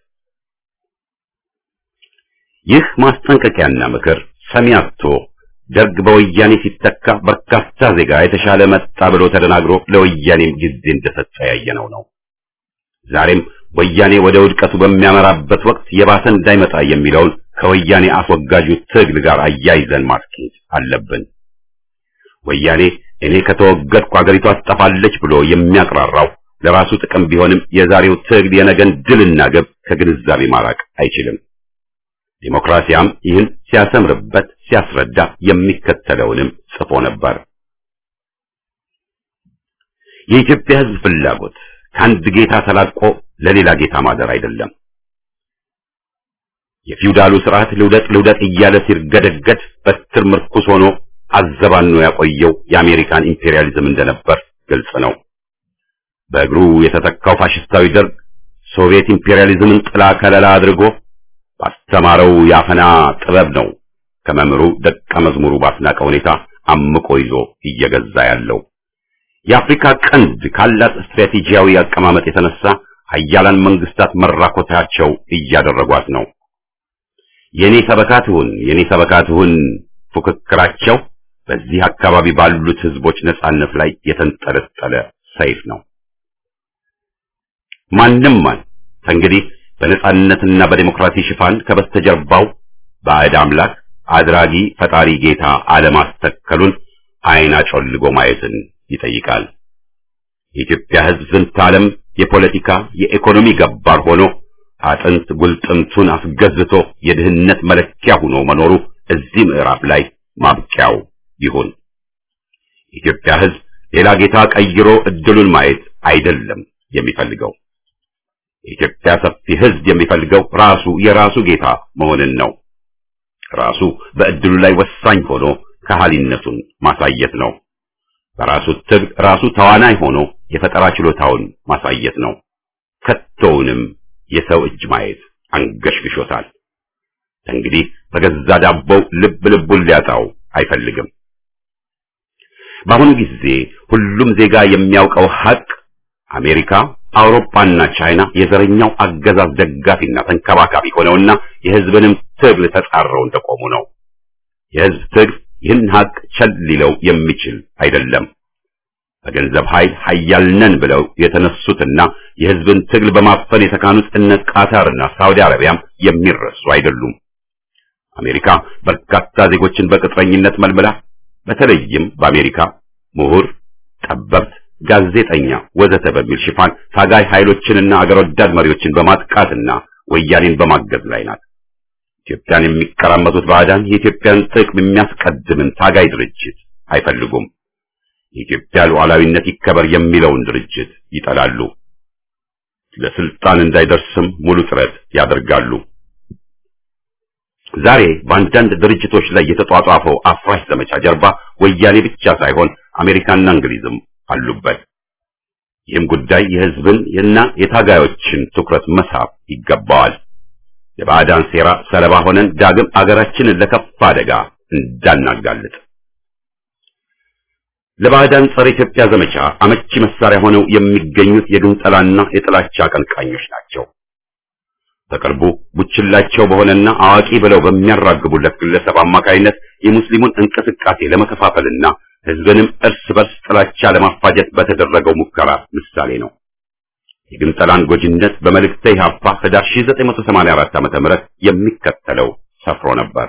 ይህ ማስጠንቀቂያና ምክር ሰሚ አጥቶ ደርግ በወያኔ ሲተካ በርካታ ዜጋ የተሻለ መጣ ብሎ ተደናግሮ ለወያኔም ጊዜ እንደሰጠ ያየነው ነው። ዛሬም ወያኔ ወደ ውድቀቱ በሚያመራበት ወቅት የባሰ እንዳይመጣ የሚለውን ከወያኔ አስወጋጁ ትግል ጋር አያይዘን ማስኬድ አለብን። ወያኔ እኔ ከተወገድኩ አገሪቷ ትጠፋለች ብሎ የሚያቅራራው ለራሱ ጥቅም ቢሆንም የዛሬው ትግል የነገን ድልና ግብ ከግንዛቤ ማራቅ አይችልም። ዲሞክራሲያም ይህን ሲያሰምርበት ሲያስረዳ የሚከተለውንም ጽፎ ነበር። የኢትዮጵያ ሕዝብ ፍላጎት ከአንድ ጌታ ተላቆ ለሌላ ጌታ ማደር አይደለም። የፊውዳሉ ስርዓት ልውደቅ ልውደቅ እያለ ሲርገደገድ በትር ምርኩስ ሆኖ አዘባኖ ያቆየው የአሜሪካን ኢምፔሪያሊዝም እንደነበር ግልጽ ነው። በእግሩ የተተካው ፋሽስታዊ ደርግ ሶቪየት ኢምፔሪያሊዝምን ጥላ ከለላ አድርጎ ባስተማረው የአፈና ጥበብ ነው ከመምህሩ ደቀ መዝሙሩ ባስናቀ ሁኔታ አምቆ ይዞ እየገዛ ያለው። የአፍሪካ ቀንድ ካላት ስትራቴጂያዊ አቀማመጥ የተነሳ ሀያላን መንግስታት መራኮታቸው እያደረጓት ነው። የኔ ሰበካትሁን የኔ ሰበካትሁን ፉክክራቸው በዚህ አካባቢ ባሉት ህዝቦች ነጻነት ላይ የተንጠለጠለ ሰይፍ ነው። ማንም ማን ከእንግዲህ በነጻነትና በዲሞክራሲ ሽፋን ከበስተጀርባው ባዕድ አምላክ አድራጊ ፈጣሪ ጌታ አለማስተከሉን አይን አጮልጎ ማየትን ይጠይቃል። የኢትዮጵያ ህዝብ ዝንተ ዓለም የፖለቲካ የኢኮኖሚ ገባር ሆኖ አጥንት ጉልጥምቱን አስገዝቶ የድህነት መለኪያ ሆኖ መኖሩ እዚህ ምዕራፍ ላይ ማብቂያው ይሁን። የኢትዮጵያ ህዝብ ሌላ ጌታ ቀይሮ እድሉን ማየት አይደለም የሚፈልገው። የኢትዮጵያ ሰፊ ህዝብ የሚፈልገው ራሱ የራሱ ጌታ መሆንን ነው። ራሱ በእድሉ ላይ ወሳኝ ሆኖ ከሃሊነቱን ማሳየት ነው። በራሱ ትግል ራሱ ተዋናይ ሆኖ የፈጠራ ችሎታውን ማሳየት ነው። ከቶውንም የሰው እጅ ማየት አንገሽግሾታል። እንግዲህ በገዛ ዳቦው ልብ ልቡን ሊያጣው አይፈልግም። በአሁኑ ጊዜ ሁሉም ዜጋ የሚያውቀው ሀቅ አሜሪካ፣ አውሮፓና ቻይና የዘረኛው አገዛዝ ደጋፊና ተንከባካቢ ሆነውና የህዝብንም ትግል ተጻረው እንደቆሙ ነው። የህዝብ ትግል ይህን ሀቅ ቸል ሊለው የሚችል አይደለም። በገንዘብ ኃይል ኃያል ነን ብለው የተነሱትና የህዝብን ትግል በማፈን የተካኑት እነ ቃታርና ሳውዲ አረቢያም የሚረሱ አይደሉም። አሜሪካ በርካታ ዜጎችን በቅጥረኝነት መልምላ በተለይም በአሜሪካ ምሁር፣ ጠበብት፣ ጋዜጠኛ ወዘተ በሚል ሽፋን ታጋይ ኃይሎችንና አገር ወዳድ መሪዎችን በማጥቃትና ወያኔን በማገዝ ላይ ናት። ኢትዮጵያን የሚቀራመቱት ባዕዳን የኢትዮጵያን ጥቅም የሚያስቀድምን ታጋይ ድርጅት አይፈልጉም። የኢትዮጵያ ሉዓላዊነት ይከበር የሚለውን ድርጅት ይጠላሉ። ለስልጣን እንዳይደርስም ሙሉ ጥረት ያደርጋሉ። ዛሬ በአንዳንድ ድርጅቶች ላይ የተጧጧፈው አፍራሽ ዘመቻ ጀርባ ወያኔ ብቻ ሳይሆን አሜሪካና እንግሊዝም አሉበት። ይህም ጉዳይ የህዝብን እና የታጋዮችን ትኩረት መሳብ ይገባዋል። የባዕዳን ሴራ ሰለባ ሆነን ዳግም አገራችንን ለከፋ አደጋ እንዳናጋልጥ ለባዕዳን ጸረ ኢትዮጵያ ዘመቻ አመቺ መሳሪያ ሆነው የሚገኙት የግንጠላና የጥላቻ አቀንቃኞች ናቸው። በቅርቡ ቡችላቸው በሆነና አዋቂ ብለው በሚያራግቡለት ግለሰብ አማካይነት የሙስሊሙን እንቅስቃሴ ለመከፋፈልና ህዝብንም እርስ በርስ ጥላቻ ለማፋጀት በተደረገው ሙከራ ምሳሌ ነው። የግንጠላን ጎጂነት በመልእክተ ኢሕአፓ ህዳር 1984 ዓ.ም የሚከተለው ሰፍሮ ነበር።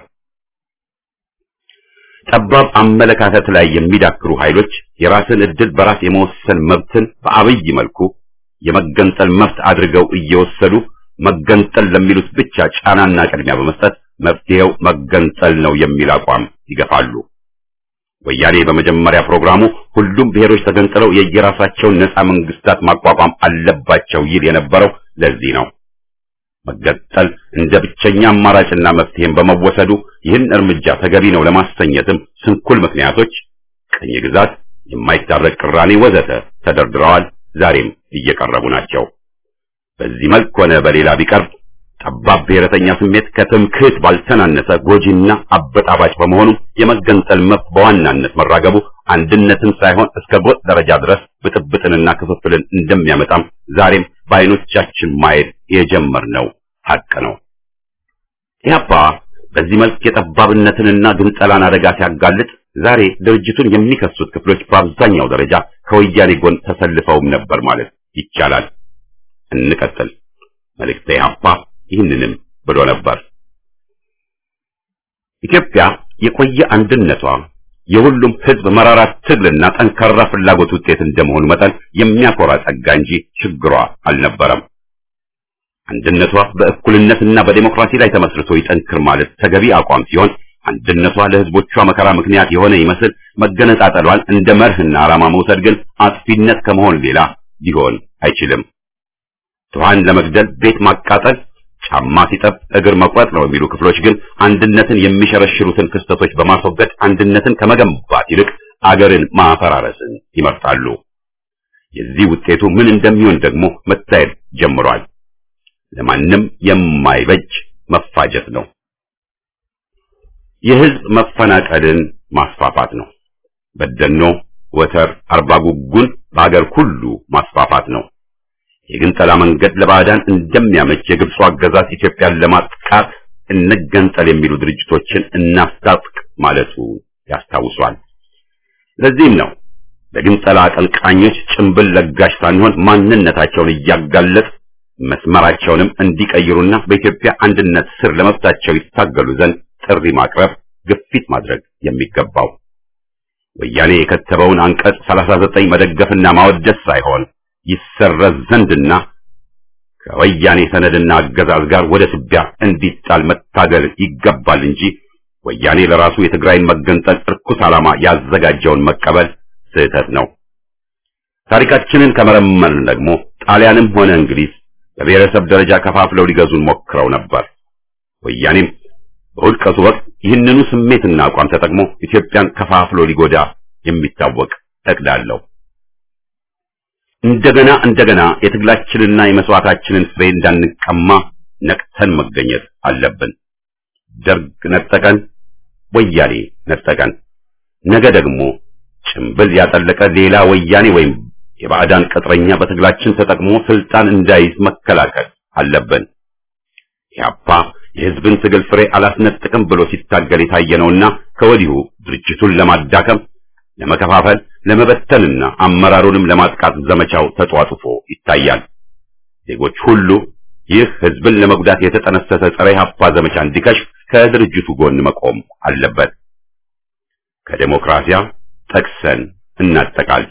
ጠባብ አመለካከት ላይ የሚዳክሩ ኃይሎች የራስን ዕድል በራስ የመወሰን መብትን በአብይ መልኩ የመገንጠል መብት አድርገው እየወሰዱ መገንጠል ለሚሉት ብቻ ጫናና ቅድሚያ በመስጠት መፍትሄው መገንጠል ነው የሚል አቋም ይገፋሉ። ወያኔ በመጀመሪያ ፕሮግራሙ ሁሉም ብሔሮች ተገንጥለው የየራሳቸውን ነፃ መንግስታት ማቋቋም አለባቸው ይል የነበረው ለዚህ ነው። መገንጠል እንደ ብቸኛ አማራጭና መፍትሄም በመወሰዱ ይህን እርምጃ ተገቢ ነው ለማሰኘትም ስንኩል ምክንያቶች ቅኝ ግዛት፣ የማይታረቅ ቅራኔ ወዘተ ተደርድረዋል። ዛሬም እየቀረቡ ናቸው። በዚህ መልክ ሆነ በሌላ ቢቀርብ ጠባብ ብሔረተኛ ስሜት ከትምክህት ባልተናነሰ ጎጂና አበጣባጭ በመሆኑ የመገንጠል መብት በዋናነት መራገቡ አንድነትን ሳይሆን እስከ ጎጥ ደረጃ ድረስ ብጥብጥንና ክፍፍልን እንደሚያመጣም ዛሬም በዓይኖቻችን ማየት የጀመርነው ሀቅ ነው። ኢህአፓ በዚህ መልክ የጠባብነትንና ግንጠላን አደጋ ሲያጋልጥ ዛሬ ድርጅቱን የሚከሱት ክፍሎች በአብዛኛው ደረጃ ከወያኔ ጎን ተሰልፈውም ነበር ማለት ይቻላል። እንቀጥል። መልእክተ ኢህአፓ ይህንንም ብሎ ነበር። ኢትዮጵያ የቆየ አንድነቷ የሁሉም ህዝብ መራራ ትግልና ጠንካራ ፍላጎት ውጤት እንደመሆኑ መጠን የሚያኮራ ጸጋ እንጂ ችግሯ አልነበረም። አንድነቷ በእኩልነትና በዴሞክራሲ ላይ ተመስርቶ ይጠንክር ማለት ተገቢ አቋም ሲሆን አንድነቷ ለህዝቦቿ መከራ ምክንያት የሆነ ይመስል መገነጣጠሏን እንደ መርህና ዓላማ መውሰድ ግን አጥፊነት ከመሆን ሌላ ሊሆን አይችልም። ድሃን ለመግደል ቤት ማቃጠል፣ ጫማ ሲጠብ እግር መቁረጥ ነው የሚሉ ክፍሎች ግን አንድነትን የሚሸረሽሩትን ክስተቶች በማስወገድ አንድነትን ከመገንባት ይልቅ አገርን ማፈራረስን ይመርጣሉ። የዚህ ውጤቱ ምን እንደሚሆን ደግሞ መታየት ጀምሯል። ለማንም የማይበጅ መፋጀት ነው። የህዝብ መፈናቀልን ማስፋፋት ነው። በደኖ፣ ወተር፣ አርባ ጉጉን በአገር ሁሉ ማስፋፋት ነው። የግንጠላ መንገድ ለባዕዳን እንደሚያመች የግብፁ አገዛዝ ኢትዮጵያን ለማጥቃት እንገንጠል የሚሉ ድርጅቶችን እናስታጥቅ ማለቱ ያስታውሷል። ለዚህም ነው ለግንጠላ አቀንቃኞች ጭንብል ለጋሽ ሳንሆን ማንነታቸውን እያጋለጥ መስመራቸውንም እንዲቀይሩና በኢትዮጵያ አንድነት ስር ለመብታቸው ይታገሉ ዘንድ ጥሪ ማቅረብ፣ ግፊት ማድረግ የሚገባው ወያኔ የከተበውን አንቀጽ 39 መደገፍና ማወደስ ሳይሆን ይሰረዝ ዘንድና ከወያኔ ሰነድና አገዛዝ ጋር ወደ ትቢያ እንዲጣል መታገል ይገባል እንጂ ወያኔ ለራሱ የትግራይን መገንጠል እርኩስ ዓላማ ያዘጋጀውን መቀበል ስህተት ነው። ታሪካችንን ከመረመርን ደግሞ ጣሊያንም ሆነ እንግሊዝ በብሔረሰብ ደረጃ ከፋፍለው ሊገዙን ሞክረው ነበር። ወያኔም በውድቀቱ ወቅት ይህንኑ ስሜትና አቋም ተጠቅሞ ኢትዮጵያን ከፋፍሎ ሊጎዳ የሚታወቅ እቅድ አለው። እንደገና እንደገና የትግላችንና የመስዋዕታችንን ፍሬ እንዳንቀማ ነቅተን መገኘት አለብን። ደርግ ነጠቀን፣ ወያኔ ነጠቀን። ነገ ደግሞ ጭምብል ያጠለቀ ሌላ ወያኔ ወይም የባዕዳን ቅጥረኛ በትግላችን ተጠቅሞ ስልጣን እንዳይዝ መከላከል አለብን። ኢህአፓ የህዝብን ትግል ፍሬ አላስነጥቅም ብሎ ሲታገል የታየ ነውና ከወዲሁ ድርጅቱን ለማዳከም፣ ለመከፋፈል፣ ለመበተንና አመራሩንም ለማጥቃት ዘመቻው ተጧጡፎ ይታያል። ዜጎች ሁሉ ይህ ህዝብን ለመጉዳት የተጠነሰሰ ጸረ ኢህአፓ ዘመቻ እንዲከሽፍ ከድርጅቱ ጎን መቆም አለበት። ከዴሞክራሲያ ጠቅሰን እናጠቃል።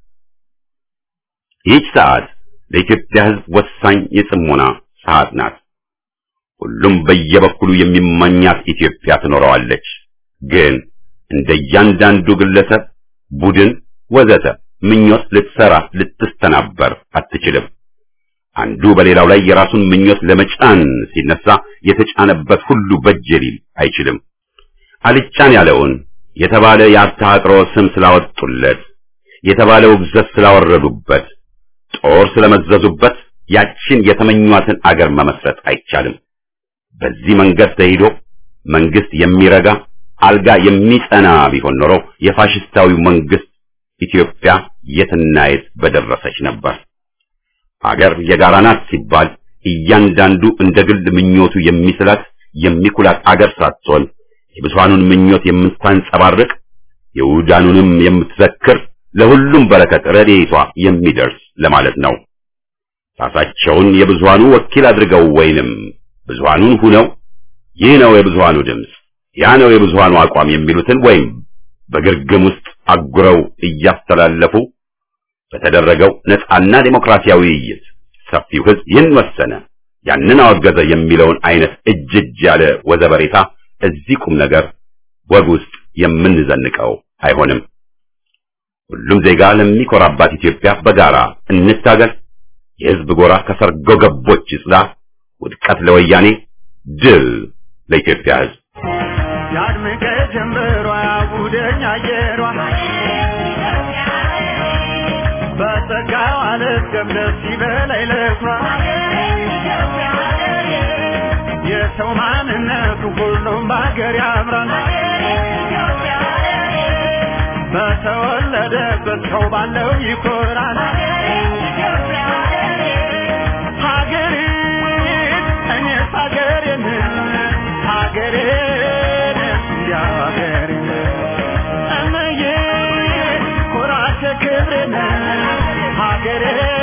ይህች ሰዓት ለኢትዮጵያ ህዝብ ወሳኝ የጽሞና ሰዓት ናት። ሁሉም በየበኩሉ የሚመኛት ኢትዮጵያ ትኖረዋለች። ግን እንደ እያንዳንዱ ግለሰብ፣ ቡድን፣ ወዘተ ምኞት ልትሰራ ልትስተናበር አትችልም። አንዱ በሌላው ላይ የራሱን ምኞት ለመጫን ሲነሳ የተጫነበት ሁሉ በጀ ሊል አይችልም። አልጫን ያለውን የተባለ የአስተሃጥሮ ስም ስላወጡለት፣ የተባለ ውግዘት ስላወረዱበት፣ ጦር ስለመዘዙበት ያችን የተመኟትን አገር መመስረት አይቻልም። በዚህ መንገድ ተሄዶ መንግስት የሚረጋ አልጋ የሚጸና ቢሆን ኖሮ የፋሽስታዊው መንግስት ኢትዮጵያ የትና የት በደረሰች ነበር። አገር የጋራ ናት ሲባል እያንዳንዱ እንደ ግል ምኞቱ የሚስላት የሚኩላት አገር ሳትሆን የብዙሃኑን ምኞት የምታንጸባርቅ የውዳኑንም የምትዘክር ለሁሉም በረከት ረድኤቷ የሚደርስ ለማለት ነው። ራሳቸውን የብዙሃኑ ወኪል አድርገው ወይንም ብዙሃኑን ሁነው ይህ ነው የብዙሃኑ ድምፅ፣ ያ ነው የብዙሃኑ አቋም የሚሉትን ወይም በግርግም ውስጥ አጉረው እያስተላለፉ በተደረገው ነፃና ዴሞክራሲያዊ ውይይት ሰፊው ሕዝብ ይህን ወሰነ፣ ያንን አወገዘ የሚለውን አይነት እጅ እጅ ያለ ወዘበሬታ እዚህ ቁም ነገር ወግ ውስጥ የምንዘንቀው አይሆንም። ሁሉም ዜጋ ለሚኮራባት ኢትዮጵያ በጋራ እንታገል። የሕዝብ ጎራ ከሰርጎ ገቦች ይጽዳ። ውድቀት ለወያኔ፣ ድል ለኢትዮጵያ ሕዝብ። ያድምቀ ጀምሯ ጉደኛ አየሯ በጸጋው አልፍገም ደስ ይበላይ ለሷ የሰው ማንነቱ ሁሉም በሀገር ያምራል በተወለደበት ሰው ባለው ይኮራል ሀገሬን እኔስ ሀገሬን ሀገሬን እንዲያው ሀገሬን እመዬ ኩራቴ ክብሬን ሀገሬን